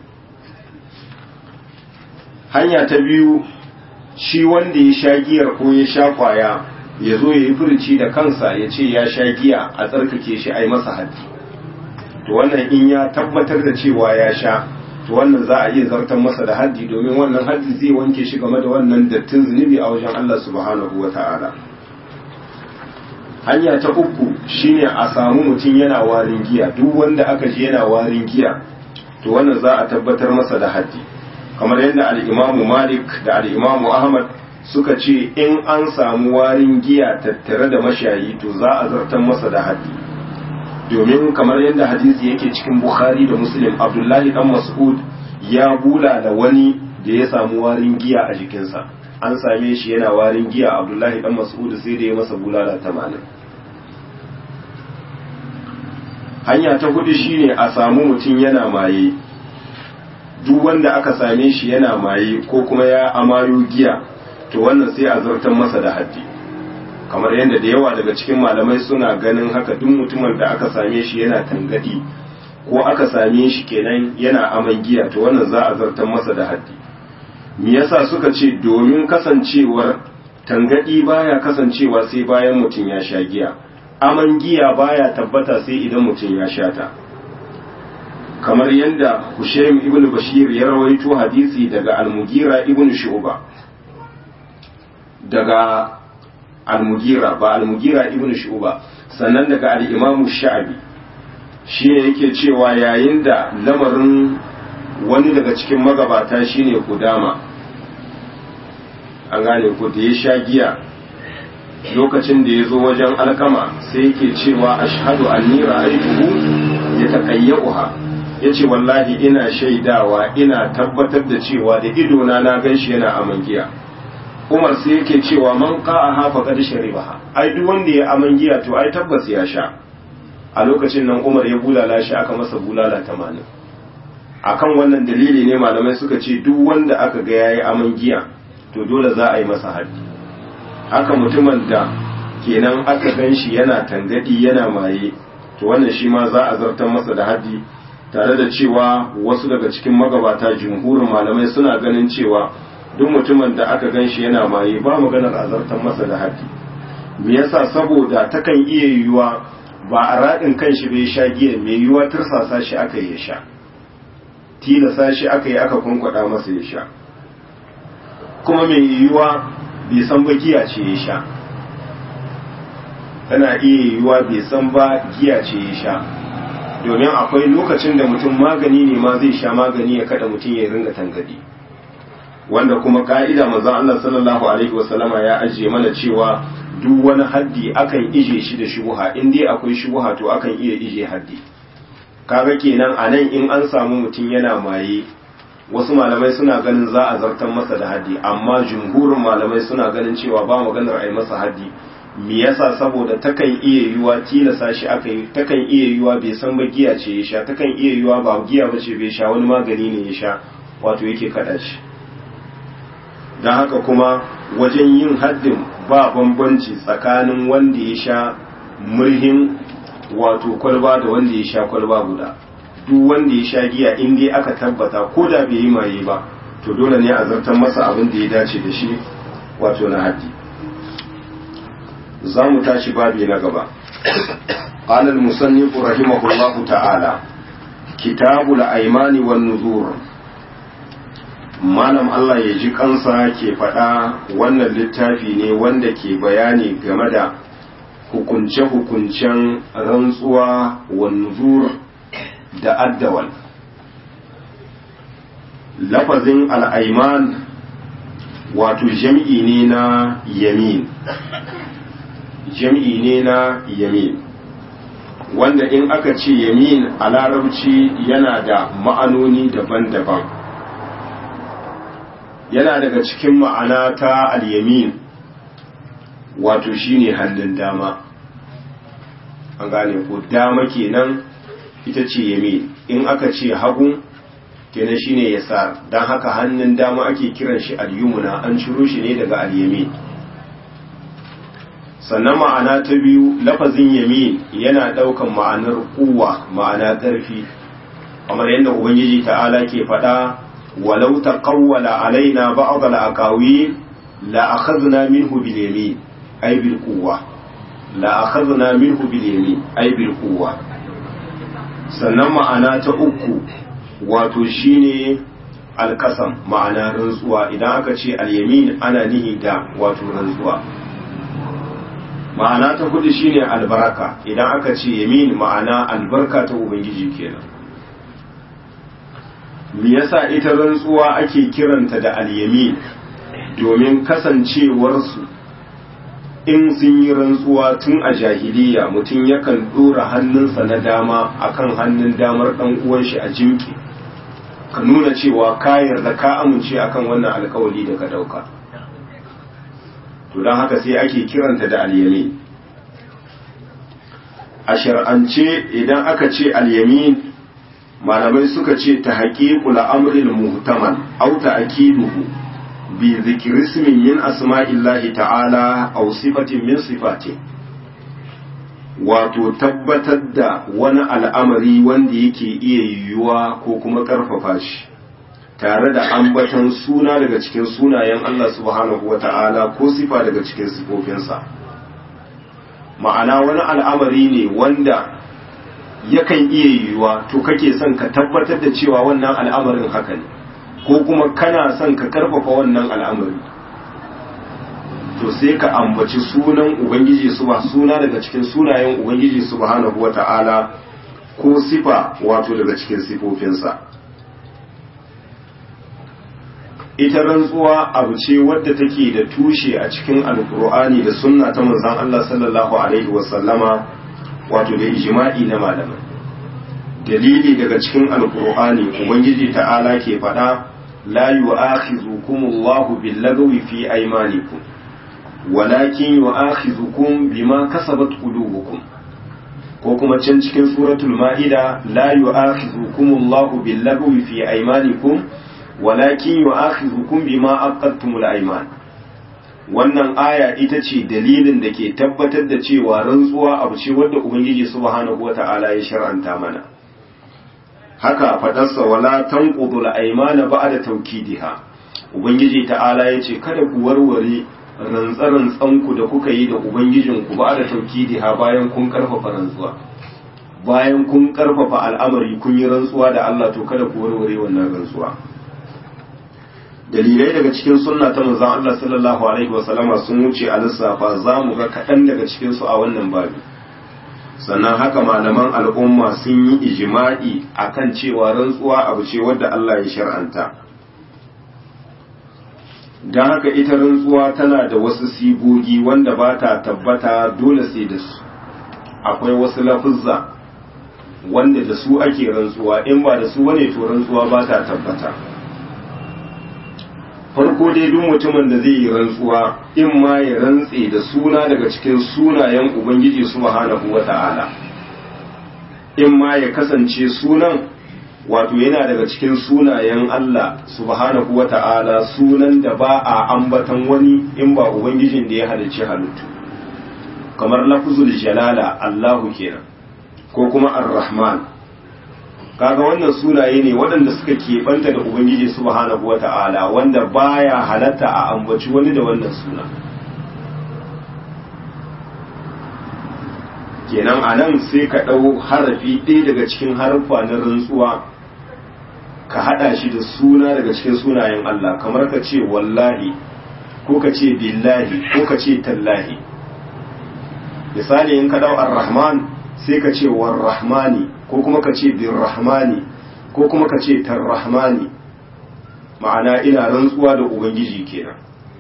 A: hanya ta biyu shi wanda ya sha giyar ko ya sha kwaya ya zo ya yi furici da kansa ya ce ya sha giya a tsarkake shi a yi masa haddi to wannan in ya tabbatar da cewa ya sha to wannan za a iya zartar masa da haddi domin wannan haddi zai wanke shi game da wannan dattin zunubi a wajen Allah subhanahu wa ta'ala hanya ta uku shine a samu mutum yana warin giya duk wanda aka ji yana warin giya to wannan za a tabbatar masa da haddi kamar yadda al'imamu malik da al'imamu ahmad suka ce in an samu warin giya tattare da mashayi to za a zartar masa da haddi domin kamar yadda hadisi yake cikin bukhari da muslim abdullahi dan mas'ud ya bula da wani da ya samu warin giya a jikinsa an same shi yana warin giya abdullahi dan mas'ud sai da ya masa bulala tamanin hanya ta hudu shine a samu mutum yana maye duk wanda aka same shi yana maye ko kuma ya amayo giya to wannan sai a zartar masa da haddi kamar yadda da yawa daga cikin malamai suna ganin haka duk mutumin da aka same shi yana tangadi ko aka same shi kenan yana aman giya to wannan za a zartar masa da haddi me yasa suka ce domin kasancewar tangadi baya kasancewa sai bayan mutum ya sha giya aman giya baya tabbata sai idan mutum ya sha ta kamar yadda Hushaym ibn Bashir ya rawaito hadisi daga Al-Mughira ibn Shu'ba daga Al-Mughira ba Al-Mughira ibn Shu'ba sannan daga Al-Imam Sha'bi shine yake cewa yayin da lamarin wani daga cikin magabata shine Kudama an gane ko da ya sha giya lokacin da ya zo wajen alkama sai yake cewa ashhadu anni ra'aytuhu yataqayyuha yace wallahi ina shaidawa ina tabbatar da cewa da idona na ganshi yana aman giya Umar sai yake cewa man qa'aha faqad sharibaha ai duk wanda ya aman giya to ai tabbas ya sha a lokacin nan Umar ya bulala shi aka masa bulala 80 akan wannan dalili ne malamai suka ce duk wanda aka ga yayi aman giya to dole za a yi masa haddi haka mutumin da kenan aka gan shi yana tangadi yana maye to wannan shi ma za a zartar masa da haddi tare da cewa wasu daga cikin magabata jumhurin malamai suna ganin cewa duk mutumin da aka gan shi yana maye ba maganar a zartar masa da haddi me yasa saboda takan iya yiwuwa ba a raɗin kan shi bai sha giya mai yiwuwa tursasa shi aka yi ya sha tilasa shi aka yi aka kunkwada masa ya sha kuma mai yiwuwa bai san ba giya ce ya sha tana iya yiwuwa bai san ba giya ce ya sha domin akwai lokacin da mutum magani ne ma zai sha magani ya kada mutum ya ringa tangadi wanda kuma ka'ida manzon Allah sallallahu alaihi wasallama ya ajiye mana cewa duk wani haddi akan ije shi da shubuha in dai akwai shubuha to akan iya ije haddi kaga kenan anan in an samu mutum yana maye wasu malamai suna ganin za a zartar masa da haddi amma jumhurin malamai suna ganin cewa ba maganar a yi masa haddi me yasa saboda takan iya yiwa tilasa shi aka yi takan iya yiwa bai san ba giya ce ya sha takan iya yiwa ba giya ba ce bai sha wani magani ne ya sha wato yake kada shi don haka kuma wajen yin haddin ba bambanci tsakanin wanda ya sha murhin wato kwalba da wanda ya sha kwalba guda duk wanda ya sha giya in dai aka tabbata ko da bai yi maye ba to dole ne a zartar masa abin da ya dace da shi wato na haddi za mu tashi babi na gaba قال المصنف رحمه الله تعالى كتاب الأيمان والنذور malam Allah ya ji kansa ke faɗa wannan littafi ne wanda ke bayani game da hukunce-hukuncen rantsuwa wa nuzur da addawal lafazin al'aiman wato jam'i ne na yamin jam'i ne na yamin wanda in aka ce yamin a larabci yana da ma'anoni daban-daban yana daga cikin ma'ana ta al-yamin wato shine hannun dama an gane ko dama kenan ita ce yamin in aka ce hagu kenan shine yasar dan haka hannun dama ake kiran shi al-yumna an ciro shi ne daga al-yamin sannan ma'ana ta biyu lafazin yamin yana daukan ma'anar kuwa ma'ana ƙarfi kamar yadda ubangiji ta'ala ke faɗa ولو تقول علينا بعض الأقاويل لأخذنا منه باليمين أي بالقوة لأخذنا منه باليمين أي بالقوة sannan ma'ana ta uku wato shine alkasam ma'ana rantsuwa idan aka ce alyamin ana nihi da wato rantsuwa ma'ana ta hudu shine albaraka idan aka ce yamin ma'ana albarka ta ubangiji kenan me yasa ita rantsuwa ake kiranta da alyamin domin kasancewarsu in sun yi rantsuwa tun a jahiliya mutum yakan ɗora hannunsa na dama akan hannun damar ɗan uwan shi a jimki ka nuna cewa ka yarda ka amince akan wannan alkawali da ka ɗauka to don haka sai ake kiranta da alyamin a shar'ance idan aka ce alyamin malamai suka ce ta haƙiƙul amril muhtamal au ta akiduhu bi zikri ismin min asma'illahi ta'ala aw sifatin min sifati wato tabbatar da wani al'amari wanda yake iya yiwuwa ko kuma ƙarfafa shi tare da ambaton suna daga cikin sunayen Allah subhanahu wa ta'ala ko sifa daga cikin sifofinsa ma'ana wani al'amari ne wanda yakan iya yiwuwa to kake son ka tabbatar da cewa wannan al'amarin haka ne ko kuma kana son ka karfafa wannan al'amari to sai ka ambaci sunan ubangiji ba suna daga cikin sunayen ubangiji subhanahu wata'ala ko sifa wato daga cikin sifofinsa ita rantsuwa abu ce wadda take da tushe a cikin alkur'ani da sunna ta manzon Allah sallallahu alaihi wasallama wato da ijma'i na malamai dalili daga cikin alkur'ani ubangiji ta'ala ke faɗa la yu'akhizukumullahu billagwi fi aymanikum walakin yu'akhizukum bima kasabat qulubukum ko kuma can cikin suratul ma'ida la yu'akhizukumullahu billagwi fi aymanikum walakin yu'akhizukum bima aqadtumul ayman wannan aya ita ce dalilin da ke tabbatar da cewa rantsuwa abu ce wadda ubangiji subhanahu wata'ala ya shar'anta mana haka fadarsa wala tanqudul aymana ba'da tawkidiha ubangiji ta'ala yace kada ku warware rantsarantsan ku da kuka yi da ubangijin ku ba'da tawkidiha bayan kun karfafa rantsuwa bayan kun karfafa al'amari kun yi rantsuwa da Allah to kada ku warware wannan rantsuwa dalilai daga cikin sunna ta manzon Allah sallallahu alaihi wasallama sun wuce a lissafa za mu ga kaɗan daga cikin su a wannan babi sannan haka malaman al'umma sun yi ijima'i akan cewa rantsuwa abu ce wadda Allah ya shar'anta don haka ita rantsuwa tana da wasu sigogi wanda ba ta tabbata dole sai da su akwai wasu lafuzza wanda da su ake rantsuwa in ba da su bane to rantsuwa ba ta tabbata farko dai duk mutumin da zai yi rantsuwa in ma ya rantse da suna daga cikin sunayen ubangiji subhanahu wata'ala in ma ya kasance sunan wato yana daga cikin sunayen Allah subhanahu wata'ala sunan da ba a ambatan wani in ba ubangijin da ya halicci halittu kamar lafzul jalala Allahu kenan ko kuma ar-rahman kaga wannan sunaye ne waɗanda suka keɓanta da ubangiji subhanahu wata'ala wanda baya halatta a ambaci wani da wannan suna kenan a nan sai ka ɗau harafi ɗaya daga cikin harfa na rantsuwa ka haɗa shi da suna daga cikin sunayen Allah kamar ka ce wallahi ko ka ce billahi ko ka ce tallahi misali in ka ɗau ar-rahman sai ka ce war-rahmani ko kuma ka ce birrahmani ko kuma ka ce tarrahmani ma'ana ina rantsuwa da ubangiji kenan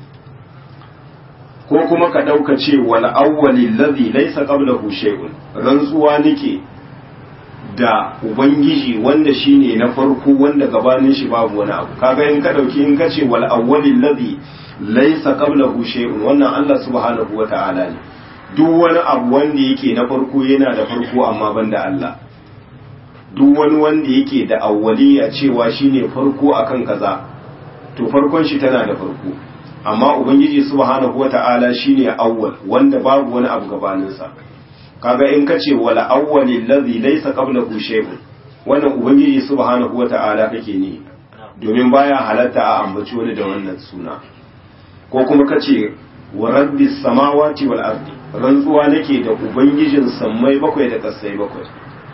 A: ko kuma ka ɗauka ce wal awwali ladhi laysa qablahu shay'un rantsuwa nake da ubangiji wanda shine na farko wanda gabanin shi babu wani abu kaga in ka dauki in ka ce wal awwali ladhi laysa qablahu shay'un wannan Allah subhanahu wata'ala ne duk wani abu wanda yake na farko yana da farko amma banda Allah duk wani wanda yake da awwaliya cewa shine farko akan kaza to farkon shi tana da farko amma ubangiji subhanahu wata'ala shine awwal wanda babu wani abu gabaninsa kaga in kace wala awwali allazi laysa qablahu shay'un wannan ubangiji subhanahu wata'ala kake ne domin baya halatta a ambaci wani da wannan suna ko kuma kace wa rabbis samawati wal ardi rantsuwa nake da ubangijin sammai bakwai da kasai bakwai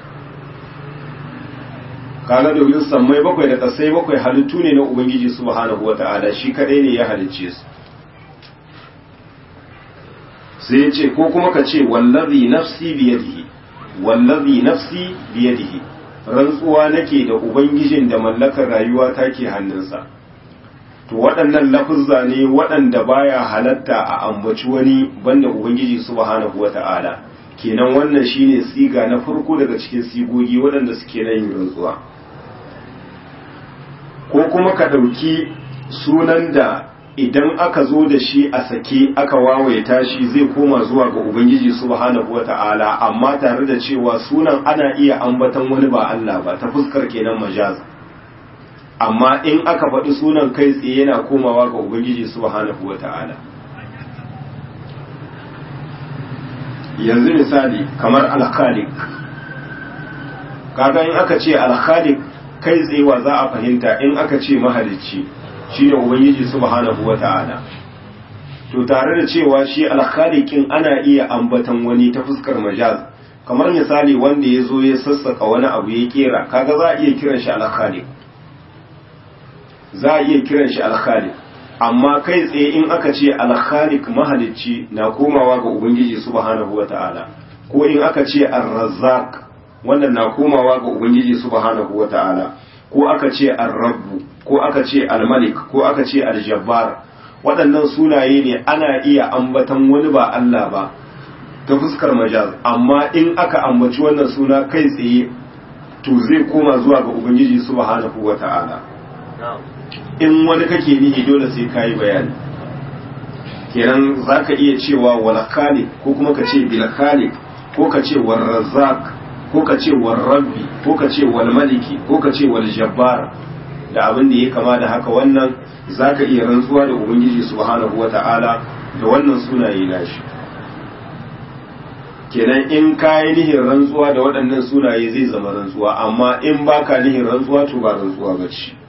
A: kaga domin sammai bakwai da kasai bakwai halittu ne na ubangiji subhanahu wata'ala shi kadai ne ya halicce su sai ya ce ko kuma ka ce wallazi nafsi biyadihi wallazi nafsi biyadihi rantsuwa nake da ubangijin da mallakar rayuwa take hannunsa to waɗannan lafuzza ne waɗanda baya halatta a ambaci wani banda ubangiji subhanahu wata'ala kenan wannan shine siga na farko daga cikin sigogi waɗanda suke nan yin rantsuwa ko kuma ka ɗauki sunan da idan aka zo da shi a sake aka wawaita shi zai koma zuwa ga ubangiji subhanahu wata'ala amma tare da cewa sunan ana iya ambatan wani ba Allah ba ta fuskar kenan majaz amma in aka faɗi sunan kai tsaye yana komawa ga ubangiji subhanahu wata'ala yanzu misali kamar alkhalik kaga in aka ce alkhalik kai tsaye wa za a fahimta in aka ce mahalicci shine ubangiji subhanahu wata'ala to tare da cewa shi alkhaliqin ana iya ambatan wani ta fuskar majaz kamar misali wanda ya zo ya sassaka wani abu ya kera kaga za a iya kiran shi alkhaliq za a iya kiran shi alkhaliq amma kai tsaye in aka ce alkhaliq mahalicci na komawa ga ubangiji subhanahu wata'ala ko in aka ce ar-razzaq wannan na komawa ga ubangiji subhanahu wata'ala ko aka ce ar-rabbu ko aka ce al-malik ko aka ce al-jabbar waɗannan sunaye ne ana iya ambatan wani ba Allah ba ta fuskar majaz amma in aka ambaci wannan suna kai tsaye to zai koma zuwa ga ubangiji subhanahu wata'ala in wani kake nihi dole sai kayi bayani kenan zaka iya cewa wal khaliq ko kuma ka ce bil khaliq ko ka ce war razzaq ko ka ce war rabbi ko ka ce wal maliki ko ka ce wal jabbar da abin da ya kama da haka wannan zaka iya rantsuwa da ubangiji subhanahu wata'ala da wannan sunaye nashi kenan in kayi nihin rantsuwa da waɗannan sunaye zai zama rantsuwa amma in baka nihin rantsuwa to ba rantsuwa ba ce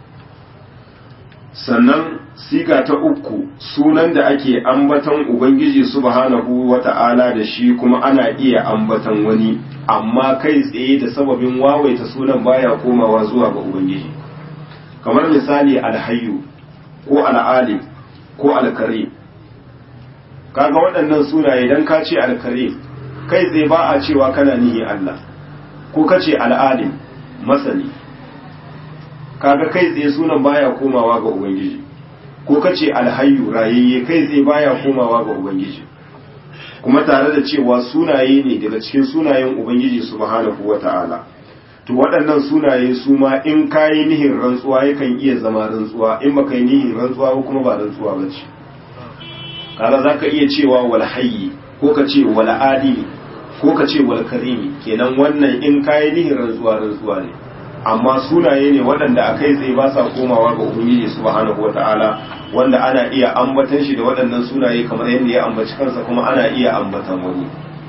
A: sannan siga ta uku sunan da ake ambatan ubangiji subhanahu wata'ala da shi kuma ana iya ambatan wani amma kai tsaye da sababin wawaita sunan baya komawa zuwa ga ubangiji kamar misali alhayyu ko al'alim ko alkare kaga waɗannan sunaye dan ka ce alkare kai tsaye ba a cewa kana nihi Allah ko ka ce al'alim masani kaga kai tsaye sunan baya komawa ga ubangiji ko kace alhayyu rayayye kai tsaye baya komawa ga ubangiji kuma tare da cewa sunaye ne daga cikin sunayen ubangiji subhanahu wata'ala to waɗannan sunaye su ma in kayi nihin rantsuwa yakan iya zama rantsuwa in baka yi nihin rantsuwa ba kuma ba rantsuwa ba ce kaga zaka iya cewa wal hayyi ko ka ce wal adili ko ka ce wal karimi kenan wannan in kayi nihin rantsuwa rantsuwa ne amma sunaye ne waɗanda a kai tsaye ba sa komawa ga ubangiji subhanahu wata'ala wanda ana iya ambatan shi da waɗannan sunaye kamar yadda ya ambaci kansa kuma ana iya ambatan wani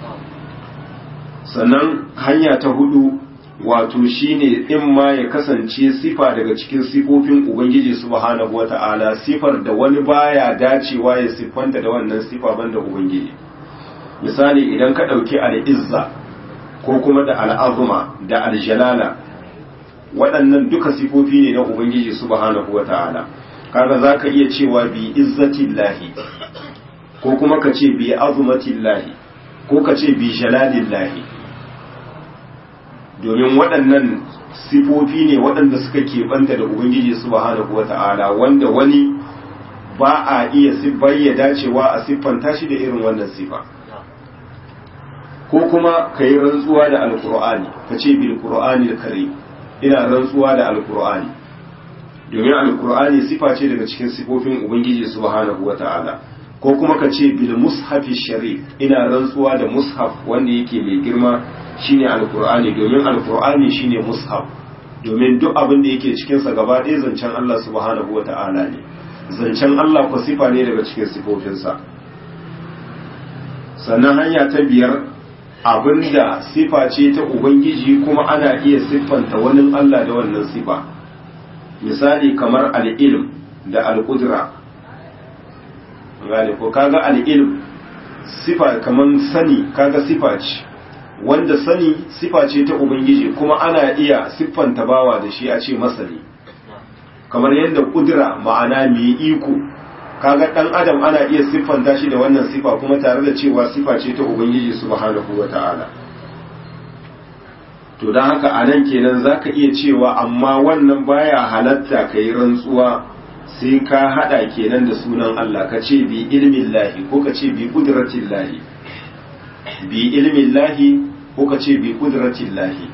A: sannan hanya ta hudu wato shine in ma ya kasance sifa daga cikin sifofin ubangiji subhanahu wata'ala sifar da wani baya dacewa ya siffanta da wannan sifa banda ubangiji misali idan ka ɗauki al'izza ko kuma da al'azuma da aljalala waɗannan duka sifofi ne na ubangiji subhanahu wata'ala kaga zaka iya cewa bi izzatillahi ko kuma ka ce bi azumatillahi ko ka ce bi jalalillahi domin waɗannan sifofi ne waɗanda suka keɓanta da ubangiji subhanahu wata'ala wanda wani ba a iya ya dacewa a siffanta shi da irin wannan sifa ko kuma ka yi rantsuwa da alkur'ani ka ce bil qur'ani da kare ina rantsuwa da alkur'ani domin alkur'ani sifa ce daga cikin sifofin ubangiji subhanahu wata'ala ko kuma ka ce bil mushafi sharif ina rantsuwa da mushaf wanda yake mai girma shine alkur'ani domin alkur'ani shine mushaf domin duk abin da yake cikin sa gaba ɗaya zancen Allah subhanahu wata'ala ne zancen Allah ko sifa ne daga cikin sifofinsa sannan hanya ta biyar abinda sifa ce ta ubangiji kuma ana iya siffanta wani Allah da wannan sifa misali kamar al'ilm da al'udra gane ko kaga al'ilm sifa kamar sani kaga sifa ce wanda sani sifa ce ta ubangiji kuma ana iya siffanta bawa da shi a ce masani kamar yadda kudura ma'ana mai iko kaga dan adam ana iya siffanta shi da wannan sifa kuma tare da cewa sifa ce ta ubangiji subhanahu wata'ala to dan haka anan kenan zaka iya cewa amma wannan baya halatta kai rantsuwa sai ka hada kenan da sunan Allah ka ce bi ilmin lahi ko ka ce bi kudratin lahi bi ilmin lahi ko ka ce bi kudratin lahi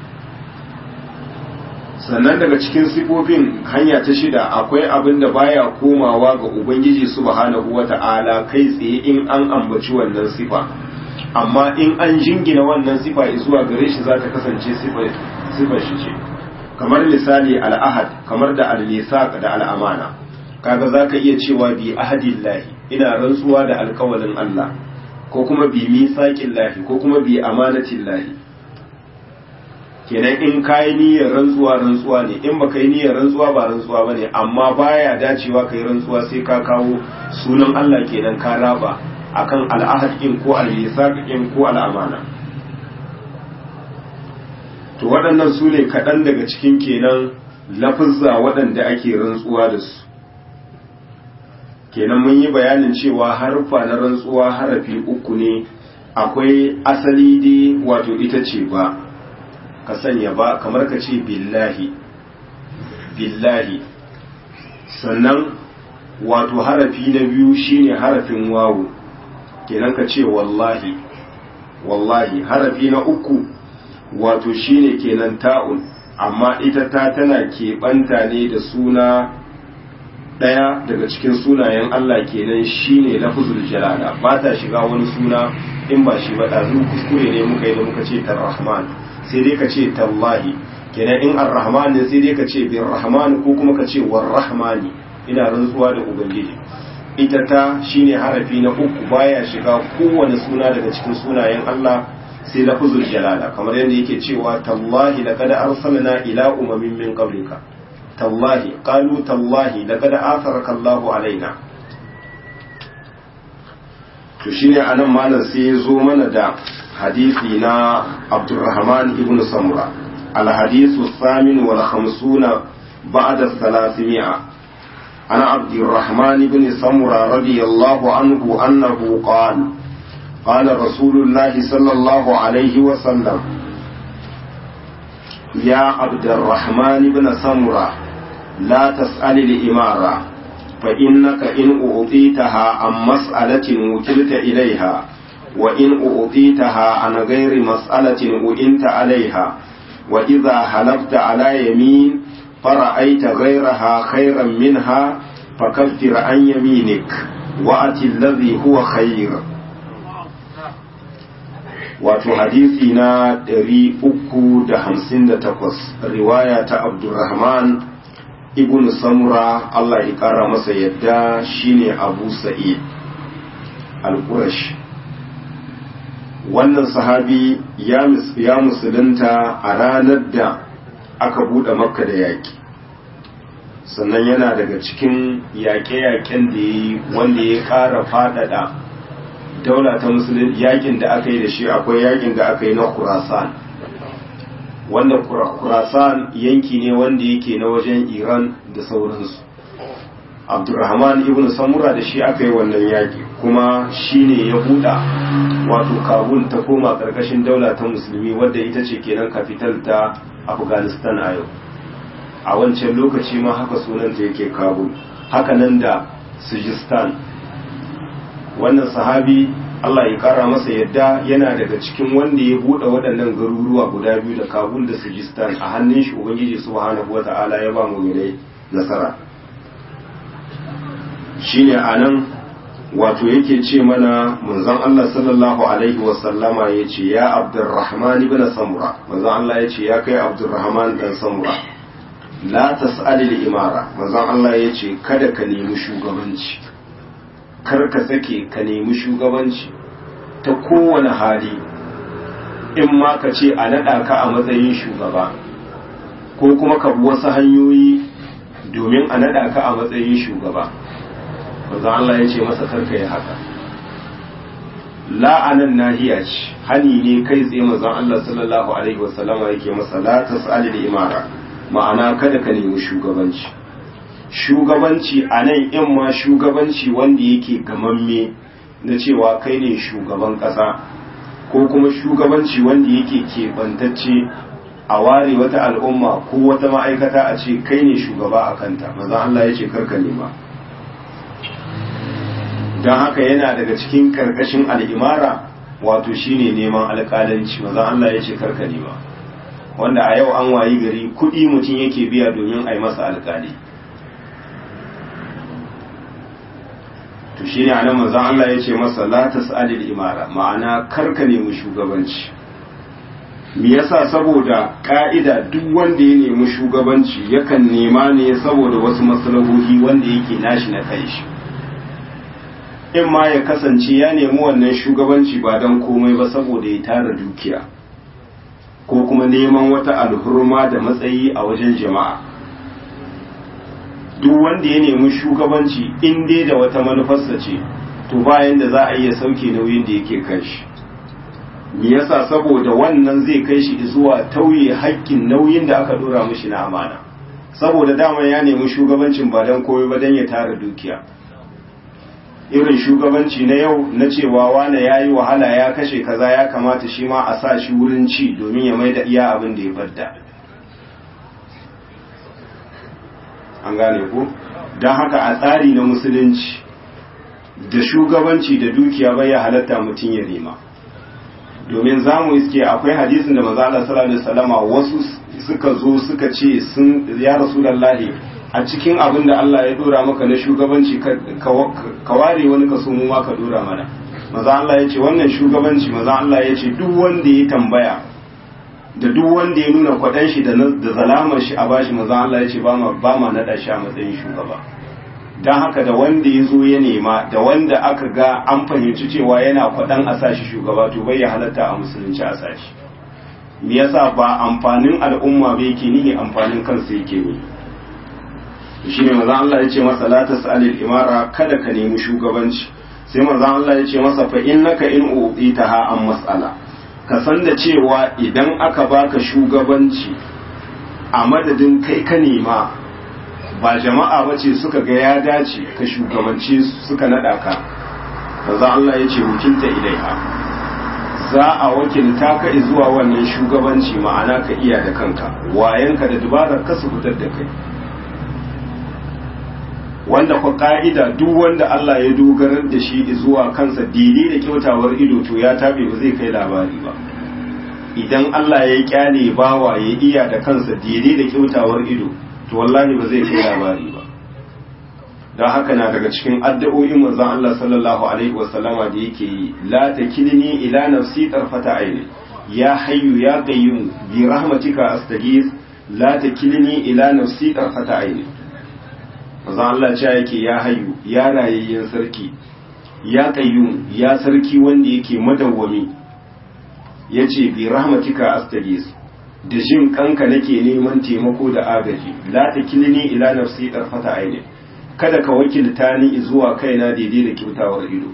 A: sannan daga cikin sifofin hanya ta shida akwai abin da baya komawa ga ubangiji subhanahu wata'ala kai tsaye in an ambaci wannan sifa amma in an jingina wannan sifa zuwa gare shi za ta kasance sifar shi ce kamar misali al'ahad kamar da al-misaq da al'amana kaga zaka iya cewa bi ahadillahi ina rantsuwa da alkawalin Allah ko kuma bi misaqillahi ko kuma bi amanatillahi kenan in kayi niyyar rantsuwa rantsuwa ne in baka yi niyyar rantsuwa ba rantsuwa bane amma baya dacewa kai rantsuwa sai ka kawo sunan Allah kenan ka raba akan al'ahad in ko al-misaq in ko al'amana to waɗannan su ne kaɗan daga cikin kenan lafizza waɗanda ake rantsuwa da su kenan mun yi bayanin cewa harfa na rantsuwa harafi uku ne akwai asali dai wato ita ce ba ka sanya ba kamar ka ce billahi billahi sannan wato harafi na biyu shine harafin wawu kenan ka ce wallahi wallahi harafi na uku wato shine kenan ta'un amma ita ta tana keɓanta ne da suna ɗaya daga cikin sunayen Allah kenan shine lafzul jalala ba ta shiga wani suna in ba shi ba ɗazu kuskure ne muka yi da muka ce tarrahman sai dai ka ce tallahi kenan in arrahman ne sai dai ka ce bin rahman ko kuma ka ce warrahmani ina rantsuwa da ubangiji ita ta shine harafi na uku baya shiga kowane suna daga cikin sunayen Allah sai lafzul jalala kamar yadda yake cewa tallahi laqad arsalna ila umamin min qablika tallahi qalu tallahi laqad atharaka Allahu alaina to shine anan malam sai ya zo mana da hadisi na Abdurrahman ibn Samura الحديث الثامن والخمسون بعد الثلاثمائة عن عبد الرحمن بن سمرة رضي الله عنه أنه قال قال رسول الله صلى الله عليه وسلم يا عبد الرحمن بن سمرة لا تسأل الإمارة فإنك إن أعطيتها عن مسألة وكلت إليها وإن أعطيتها عن غير مسألة وإنت عليها وإذا حلفت على يمين فرأيت غيرها خيرا منها فكفر عن يمينك وأت الذي هو خير wato hadisi na 358 riwaya ta abdurrahman ibn samura Allah ya kara masa yadda shine abu sa'id al-qurash wannan sahabi ya musulunta a ranar da aka buɗe makka da yaƙi sannan yana daga cikin yaƙe-yaƙen da ya yi wanda ya ƙara faɗaɗa daula ta musulun yaƙin da aka yi da shi akwai yaƙin da aka yi na kurasan wanda kurasan yanki ne wanda yake na wajen iran da sauransu abdurrahman ibn samura da shi aka yi wannan yaƙi kuma shi ne ya buɗa wato kabul ta koma ƙarƙashin daula ta musulmi wadda ita ce kenan kafital ta afghanistan a yau a wancan lokaci ma haka sunanta yake kabul haka nan da sujistan wannan sahabi allah ya kara masa yadda yana daga cikin wanda ya buɗe waɗannan garuruwa guda biyu da kabul da sujistan a hannun shi ubangiji subhanahu wata'ala ya ba mu nasara shine anan wato yake ce mana manzon Allah sallallahu alaihi wasallama ya ce ya abdurrahman ibn samura manzon Allah ya ce ya kai abdurrahman dan samura la tas'ali al-imara manzon Allah ya ce kada ka nemi shugabanci kar ka sake ka nemi shugabanci ta kowane hali in ma ka ce a naɗa ka a matsayin shugaba ko kuma ka bi wasu hanyoyi domin a naɗa ka a matsayin shugaba manzo Allah ya ce masa karka yi haka la'anan nahiya ce hani ne kai tsaye manzo Allah sallallahu alaihi wasallama yake masa la tas'ali da imara ma'ana kada ka nemi shugabanci shugabanci a nan in ma shugabanci wanda yake gamamme na cewa kai ne shugaban ƙasa ko kuma shugabanci wanda yake keɓantacce a ware wata al'umma ko wata ma'aikata a ce kai ne shugaba a kanta maza Allah ya ce karka nema don haka yana daga cikin karkashin al'imara wato shine neman alƙalanci maza Allah ya ce karka nema wanda a yau an wayi gari kuɗi mutum yake biya domin a yi masa alƙali to shine anan manzon Allah ya ce masa la tas'alil imara ma'ana karka nemi shugabanci me yasa saboda ka'ida duk wanda ya nemi shugabanci yakan nema ne saboda wasu maslahohi wanda yake nashi na kai shi in ma ya kasance ya nemi wannan shugabanci ba don komai ba saboda ya tara dukiya ko kuma neman wata alhurma da matsayi a wajen jama'a duk wanda ya nemi shugabanci in dai da wata manufarsa ce to bayan da za a iya sauke nauyin da yake kan shi me yasa saboda wannan zai kai shi zuwa tauye haƙƙin nauyin da aka dora mishi na amana saboda dama ya nemi shugabancin ba don koyo ba don ya tara dukiya irin shugabanci na yau na cewa wane ya yi wahala ya kashe kaza ya kamata shi ma a sa shi wurin ci domin ya mai da iya abin da ya fadda an gane ko don haka a tsari na musulunci da shugabanci da dukiya bai ya halatta mutum ya nema domin za mu iske akwai hadisin da maza Allah sallallahu alaihi wasallama wasu suka zo suka ce sun ya rasulullahi a cikin abin da Allah ya dora maka na shugabanci ka ware wani kaso mu ma ka dora mana maza Allah ya ce wannan shugabanci maza Allah ya ce duk wanda ya tambaya da duk wanda ya nuna kwaɗan shi da zalamar shi a bashi maza Allah ya ce ba ma naɗa shi a matsayin shugaba don haka da wanda ya zo ya nema da wanda aka ga an fahimci cewa yana kwaɗan a sashi shugaba to bai ya halatta a musulunci a sashi me yasa ba amfanin al'umma bai yake nihi amfanin kansa yake ne shi ne maza Allah ya ce masa la tas'alil imara kada ka nemi shugabanci sai maza Allah ya ce masa fa innaka in u'itaha an mas'ala ka san da cewa idan aka baka shugabanci a madadin kai ka nema ba jama'a ba ce suka ga ya dace ka shugabance suka naɗa ka maza Allah ya ce wakilta ilaiha za a wakilta ka zuwa wannan shugabanci ma'ana ka iya da kanka wayanka da dubarar ka su fitar da kai wanda kwa ka'ida duk wanda Allah ya dogarar da shi zuwa kansa daidai da kyautawar ido to ya tabe ba zai kai labari ba idan Allah ya kyale bawa ya iya da kansa daidai da kyautawar ido to wallahi ba zai kai labari ba don haka na daga cikin addu'o'in manzon Allah sallallahu alaihi wasallama da yake yi la takilni ila nafsi tarfata aini ya hayyu ya qayyum bi rahmatika astaghith la takilni ila nafsi tarfata aini manzon Allah ce yake ya hayyu ya rayayyen sarki ya qayyum ya sarki wanda yake madawwami yace bi rahmatika astaghith da jin kanka nake neman taimako da agaji la takilni ila nafsi tarfata aini kada ka wakilta ni zuwa kaina daidai da kyautawar ido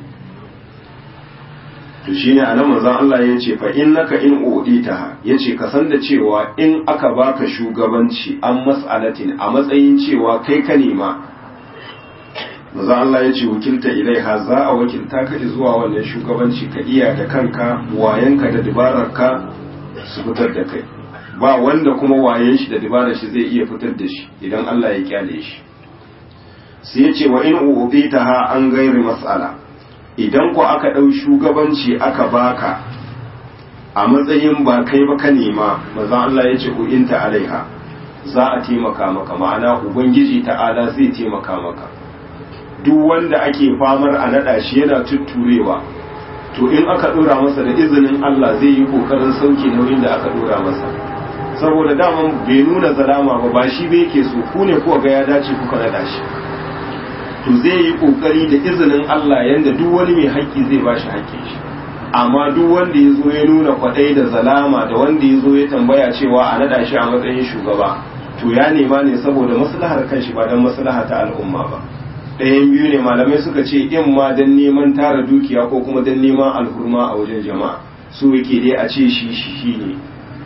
A: to shine anan manzon Allah ya ce fa innaka in udita yace ka san da cewa in aka baka shugabanci an mas'alatin a matsayin cewa kai ka nema manzon Allah ya ce wakilta ilaiha za a wakilta ka zuwa wannan shugabanci ka iya da kanka wayanka da dabararka su fitar da kai ba wanda kuma wayen shi da dabarar shi zai iya fitar da shi idan Allah ya kyale shi sai ya ce wa in ubita ha an gairi mas'ala idan ku aka ɗau shugabanci aka baka a matsayin ba kai ba ka nema maza Allah ya ce inta alaiha za a taimaka maka ma'ana ubangiji ta'ala zai taimaka maka duk wanda ake famar a naɗa shi yana tutturewa to in aka ɗora masa da izinin Allah zai yi ƙoƙarin sauke nauyin da aka ɗora masa saboda daman bai nuna zalama ba ba shi bai yake so ku ne kuwa ga ya dace kuka naɗa shi to zai yi kokari da izinin Allah yanda duk wani mai haƙƙi zai ba shi haƙƙin shi amma duk wanda ya zo ya nuna kwaɗai da zalama da wanda ya zo ya tambaya cewa a naɗa shi a matsayin shugaba to ya nema ne saboda maslahar kanshi ba don maslaha ta al'umma ba ɗayan biyu ne malamai suka ce in ma don neman tara dukiya ko kuma don neman alhurma a wajen jama'a so yake dai a ce shi shi ne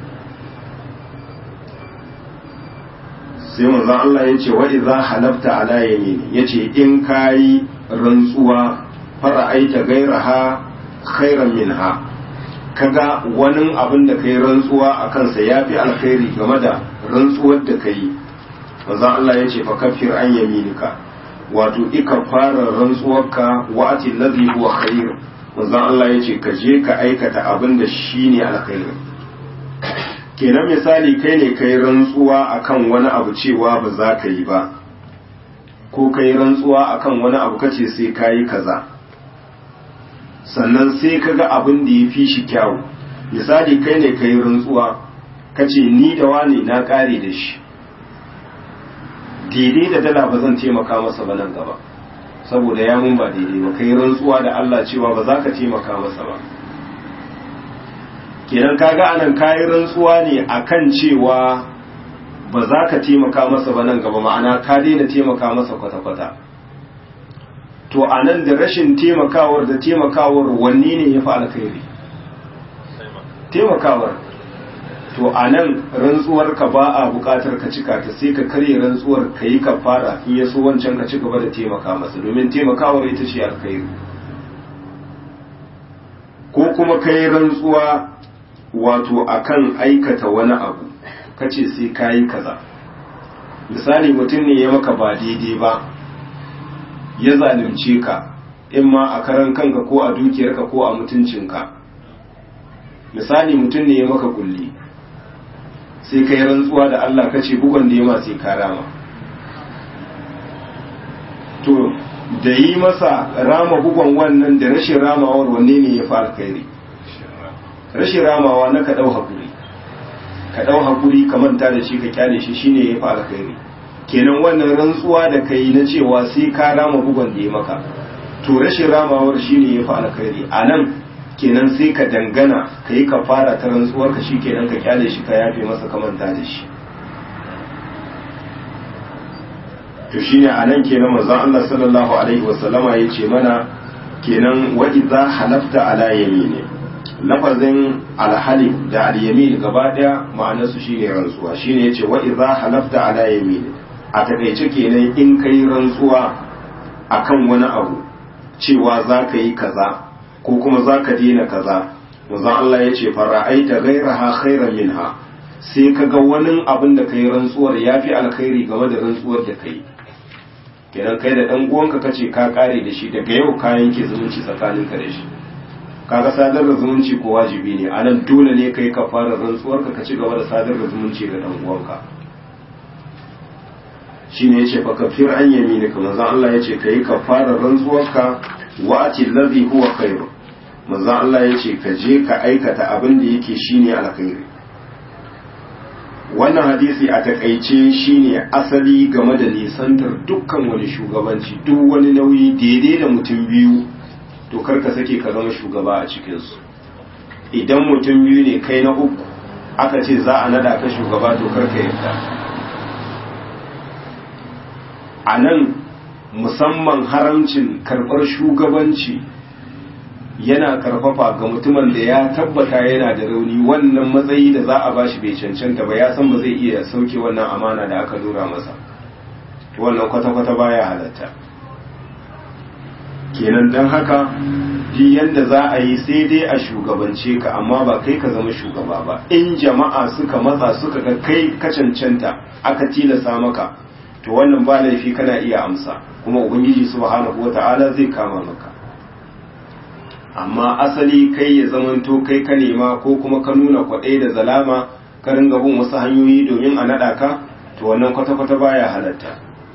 A: sai manzon Allah ya ce wa idza halafta ala yamini yace in kayi rantsuwa fara'aita gairaha khairan minha kaga wani abin da kai rantsuwa a kansa ya fi alkhairi game da rantsuwar da ka yi maza Allah ya ce fa kafir an yaminika wato ika fara rantsuwarka wa ati ladhi huwa khair maza Allah ya ce ka je ka aikata abin da shine alkhairi kenan misali kai ne kai rantsuwa akan wani abu cewa ba za ka yi ba ko kai rantsuwa akan wani abu kace sai ka yi kaza sannan sai ka ga abin da ya fi shi kyawu misali kai ne kai rantsuwa kace ni da wani na kare da shi daidai da dala ba zan taimaka masa ba nan gaba saboda ya mun ba daidai ba kai rantsuwa da Allah cewa ba za ka taimaka masa ba kenan kaga anan kayi rantsuwa ne akan cewa ba za ka taimaka masa ba nan gaba ma'ana ka daina taimaka masa kwata-kwata to anan da rashin taimakawar da taimakawar wanne ne ya fi alkhairi taimakawar to anan rantsuwar ka ba a bukatar ka cika ta sai ka karye rantsuwar ka yi ka fara in ya so wancan ka ci gaba da taimaka masa domin taimakawar ita ce alkhairi ko kuma ka yi rantsuwa wato akan aikata wani abu kace sai kayi kaza misali mutum ne ya maka ba daidai ba ya zalunce ka in ma a karan kanka ko a dukiyarka ko a mutuncinka misali mutum ne ya maka kulli sai kai rantsuwa da Allah kace bugon da ya ma sai ka rama to da yi masa rama bugon wannan da rashin ramawar wanne ne ya fi alkhairi rashin ramawa na ka ɗau haƙuri ka ɗau haƙuri ka manta da shi ka kyale shi shine ya fi alkhairi kenan wannan rantsuwa da kai na cewa sai ka rama bugon da ya maka to rashin ramawar shine ya fi alkhairi a nan kenan sai ka dangana ka yi ka fara ta rantsuwar ka shi kenan ka kyale shi ka yafe masa ka manta da shi to shine a nan kenan manzon Allah sallallahu alaihi wasallama ya ce mana kenan wa idza halafta ala yamini lafazin alhalif da alyamin gaba daya ma'anarsu shine rantsuwa shine yace wa idza halafta ala yamin a takaice kenan in kai rantsuwa akan wani abu cewa za ka yi kaza ko kuma za ka daina kaza manzon Allah yace fara'aita ghayraha khairan minha sai ka ga wani abin da kai rantsuwar yafi alkhairi game da rantsuwar da kai kenan kai da dan uwanka kace ka kare da shi daga yau ka yanke zumunci tsakaninka da shi kaga sadar da zumunci ko wajibi ne anan dole ne kai ka fara rantsuwar ka ci gaba da sadar da zumunci ga dan uwanka shine yace fa kafir an yamini ka manzon Allah yace kai ka fara rantsuwar ka wa ati allazi huwa khairu manzon Allah yace ka je ka aikata abin da yake shine alkhairi wannan hadisi a takaice shine asali game da nisantar dukkan wani shugabanci duk wani nauyi daidai da mutum biyu to karka sake ka zama shugaba a cikinsu idan mutum biyu ne kai na uku aka ce za a nada ka shugaba to karka yadda a nan musamman haramcin karɓar shugabanci yana karfafa ga mutumin da ya tabbata yana da rauni wannan matsayi da za a bashi bai cancanta ba ya san ba zai iya sauke wannan amana da aka dora masa wannan kwata-kwata baya halatta kenan don haka ji yadda za a yi sai dai a shugabance ka amma ba kai ka zama shugaba ba in jama'a suka matsa suka ga kai ka cancanta aka tilasa maka to wannan ba laifi kana iya amsa kuma ubangiji subhanahu wata'ala zai kama maka amma asali kai ya zamanto kai ka nema ko kuma ka nuna kwaɗai da zalama ka ringa bin wasu hanyoyi domin a naɗa ka to wannan kwata-kwata baya halatta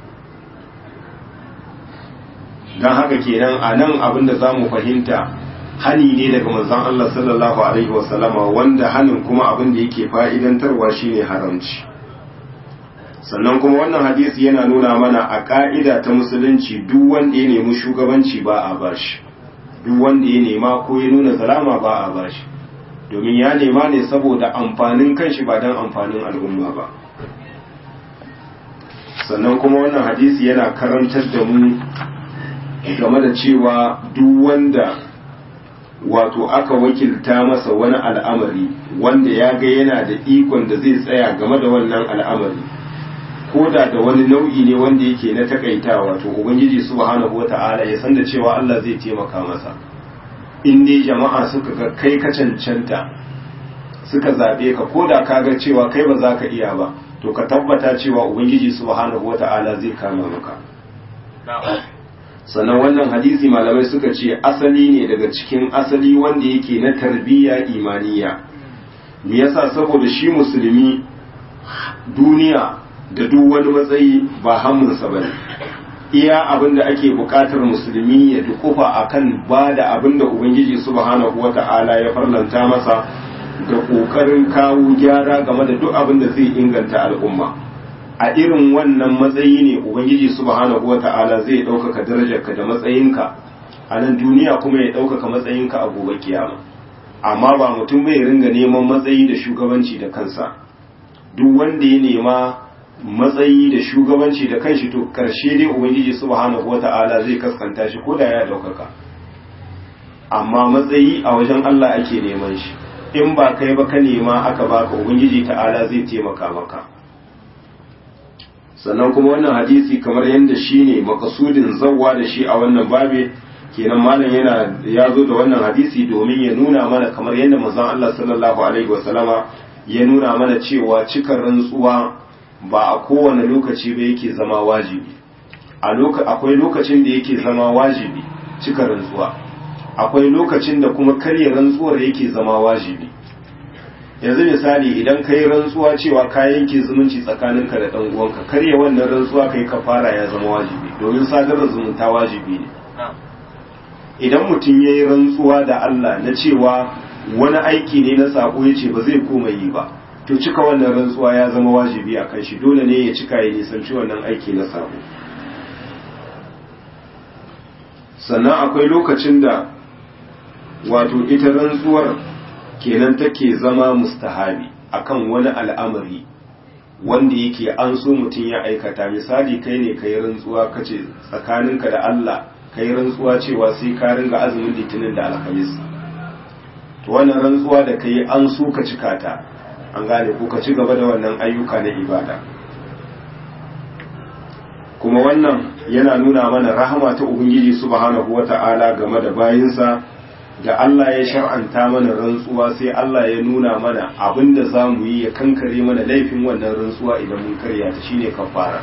A: don haka kenan a nan abin da za mu fahimta hani ne daga manzon Allah sallallahu alaihi wasallama wanda hanin kuma abin da yake fa'idantarwa shine haramci sannan kuma wannan hadisi yana nuna mana a ka'ida ta musulunci duk wanda ya nemi shugabanci ba a bashi duk wanda ya nema ko ya nuna zalama ba a bashi domin ya nema ne saboda amfanin kanshi ba don amfanin al'umma ba sannan kuma wannan hadisi yana karantar da mu game da cewa duk wanda wato aka wakilta masa wani al'amari wanda ya ga yana da ikon da zai tsaya game da wannan al'amari ko da da wani nau'i ne wanda yake na takaita wato ubangiji subhanahu wata'ala ya san da cewa Allah zai taimaka masa in dai jama'a suka ga kai ka cancanta suka zaɓe ka ko da ka ga cewa kai ba za ka iya ba to ka tabbata cewa ubangiji subhanahu wata'ala zai kama maka sannan wannan hadisi malamai suka ce asali ne daga cikin asali wanda yake na tarbiyya imaniya me yasa saboda shi musulmi duniya da duk wani matsayi ba hammunsa bane iya abin da ake bukatar musulmi ya dukufa akan ba da abin da ubangiji subhanahu wata'ala ya farlanta masa da kokarin kawo gyara game da duk abin da zai inganta al'umma a irin wannan matsayi ne ubangiji subhanahu wata'ala zai ɗaukaka darajarka da matsayinka a nan duniya kuma ya ɗaukaka matsayinka a gobe kiyama amma ba mutum bai ringa neman matsayi da shugabanci da kansa duk wanda ya nema matsayi da shugabanci da kanshi to karshe dai ubangiji subhanahu wata'ala zai kaskanta shi ko da ya ɗaukaka amma matsayi a wajen Allah ake neman shi in ba kai ba ka nema aka baka ubangiji ta'ala zai taimaka maka sannan kuma wannan hadisi kamar yadda shi ne makasudin zawwa da shi a wannan babe kenan malam yana ya zo da wannan hadisi domin ya nuna mana kamar yadda manzon Allah sallallahu alaihi wasallama ya nuna mana cewa cikar rantsuwa ba a kowane lokaci ba yake zama wajibi a akwai lokacin da yake zama wajibi cikar rantsuwa akwai lokacin da kuma karya rantsuwar yake zama wajibi yanzu misali idan ka yi rantsuwa cewa ka yanke zumunci tsakaninka da ɗan uwanka karya wannan rantsuwa kai ka fara ya zama wajibi domin sadarar zumunta wajibi ne idan mutum ya yi rantsuwa da Allah na cewa wani aiki ne na sako ya ce ba zai koma yi ba to cika wannan rantsuwa ya zama wajibi a kan shi dole ne ya cika ya nisanci wannan aiki na sako sannan akwai lokacin da wato ita rantsuwar kenan take zama mustahabi akan wani al'amari wanda yake an so mutum ya aikata misali kai ne kai rantsuwa kace tsakaninka da Allah kai rantsuwa cewa sai ka ringa azumin litinin da alhamis to wannan rantsuwa da kai an so ka cika ta an gane ko ka ci gaba da wannan ayyuka na ibada kuma wannan yana nuna mana rahama ta ubangiji subhanahu wata'ala game da bayinsa da Allah ya shar'anta mana rantsuwa sai Allah ya nuna mana abinda za mu yi ya kankare mana laifin wannan rantsuwa idan mun karya ta shine kafara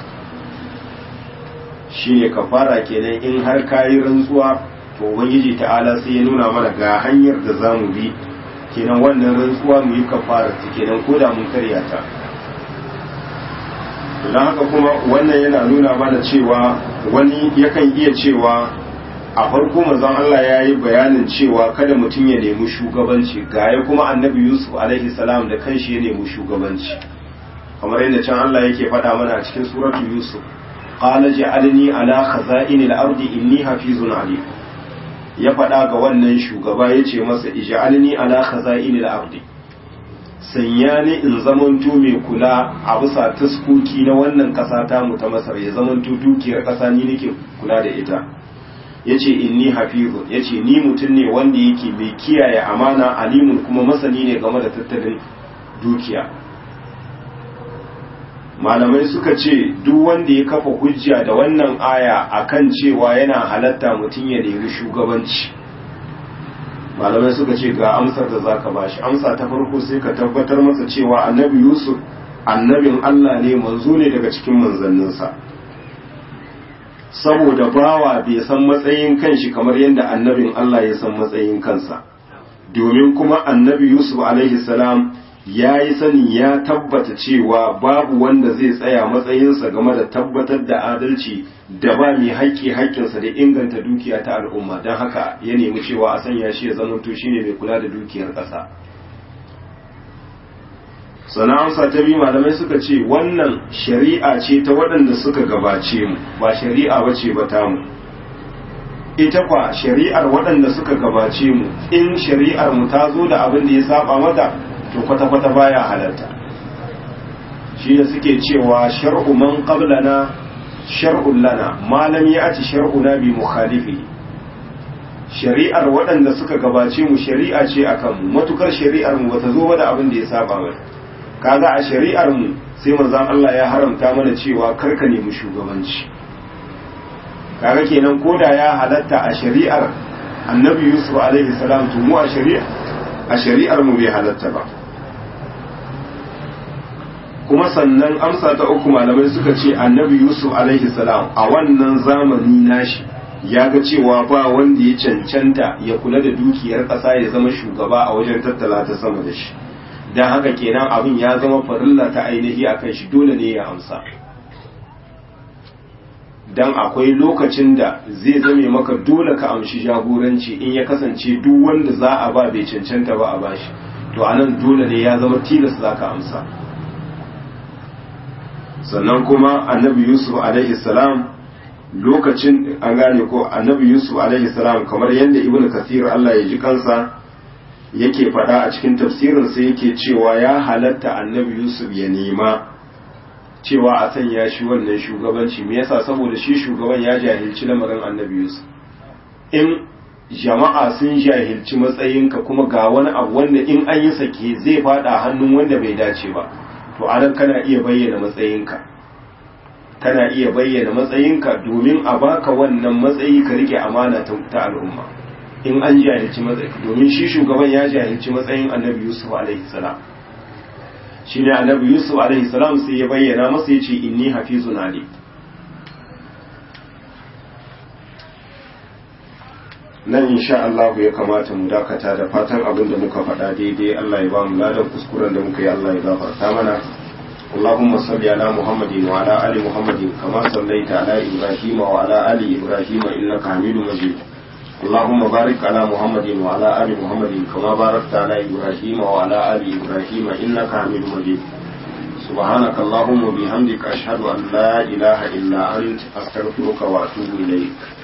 A: shine kafara kenan in har kayi rantsuwa to ubangiji ta'ala sai ya nuna mana ga hanyar da za mu bi kenan wannan rantsuwa mu yi kafara ta kenan ko da mun karya ta don haka kuma wannan yana nuna mana cewa wani yakan iya cewa a farko manzon Allah ya yi bayanin cewa kada mutum ya nemi shugabanci gaya kuma annabi Yusuf alaihi salam da kanshi ya nemi shugabanci kamar yadda can Allah yake faɗa mana a cikin suratu Yusuf qala ja'alni ala khaza'inil ardi inni hafizun alim ya faɗa ga wannan shugaba yace masa ij'alni ala khaza'inil ardi sanya ni in zamanto mai kula a bisa taskoki na wannan ƙasa ta mu ta Masar ya zamanto dukiyar ƙasa ni nake kula da ita yace inni hafizun yace ni mutum ne wanda yake mai kiyaye amana alimun kuma masani ne game da tattalin dukiya malamai suka ce duk wanda ya kafa hujja da wannan aya akan cewa yana halatta mutum ya nemi shugabanci malamai suka ce ga amsar da zaka bashi amsa ta farko sai ka tabbatar masa cewa annabi yusuf annabin allah ne manzo ne daga cikin manzanninsa saboda bawa bai san matsayin kanshi kamar yadda annabin Allah ya san matsayin kansa domin kuma annabi Yusuf alaihi salam ya yi sani ya tabbata cewa babu wanda zai tsaya matsayinsa game da tabbatar da adalci da ba mai haƙƙi haƙƙinsa da inganta dukiya ta al'umma don haka ya nemi cewa a sanya shi ya zamanto shine mai kula da dukiyar ƙasa sana'ansa ta biyu malamai suka ce wannan shari'a ce ta waɗanda suka gabace mu ba shari'a ba ce ba tamu ita kwa shari'ar waɗanda suka gabace mu in shari'ar mu ta zo da abin da ya saba mata to kwata-kwata baya halarta shi da suke cewa shar'u man qablana shar'un lana malam ya ci shar'una bi mukhalifi shari'ar waɗanda suka gabace mu shari'a ce akan mu matukar shari'ar mu bata zo ba da abin da ya saba mata kaga a shari'ar mu sai manzon Allah ya haramta mana cewa karka nemi shugabanci kaga kenan koda ya halatta a shari'ar annabi yusuf alaihi salam to mu a shari'a a shari'ar mu bai halatta ba kuma sannan amsa ta uku malamai suka ce annabi yusuf alaihi salam a wannan zamani nashi ya ga cewa ba wanda ya cancanta ya kula da dukiyar ƙasa ya zama shugaba a wajen tattala ta sama da shi don haka kenan abin ya zama farilla ta ainihi a kan shi dole ne ya amsa don akwai lokacin da zai zame maka dole ka amshi jagoranci in ya kasance duk wanda za a ba bai cancanta ba a bashi to anan dole ne ya zama tilas za ka amsa sannan kuma annabi yusuf alaihi salam lokacin an gane ko annabi yusuf alaihi salam kamar yadda ibnu kathir Allah ya ji kansa yake faɗa a cikin tafsirin sai yake cewa ya halatta annabi yusuf ya nema cewa a sanya shi wannan shugabanci me yasa saboda shi shugaban ya jahilci lamarin annabi yusuf in jama'a sun jahilci matsayinka kuma ga wani abu wanda in an yi sake zai fada hannun wanda bai dace ba to anan kana iya bayyana matsayinka kana iya bayyana matsayinka domin a baka wannan matsayi ka rike amana ta al'umma in an jahilci matsayi domin shi shugaban ya jahilci matsayin annabi yusuf alaihi salam shi ne annabi yusuf alaihi salam sai ya bayyana masa ya ce inni hafizun ali nan insha Allah ya kamata mu dakata da fatan abin da muka faɗa daidai Allah ya ba mu ladan kuskuren da muka yi Allah ya gafarta mana اللهم صل على محمد وعلى آل محمد كما صليت على إبراهيم وعلى آل إبراهيم إنك حميد مجيد اللهم بارك على محمد وعلى آل محمد كما باركت على إبراهيم وعلى آل إبراهيم إنك حميد مجيد سبحانك اللهم وبحمدك أشهد أن لا إله إلا أنت أستغفرك وأتوب إليك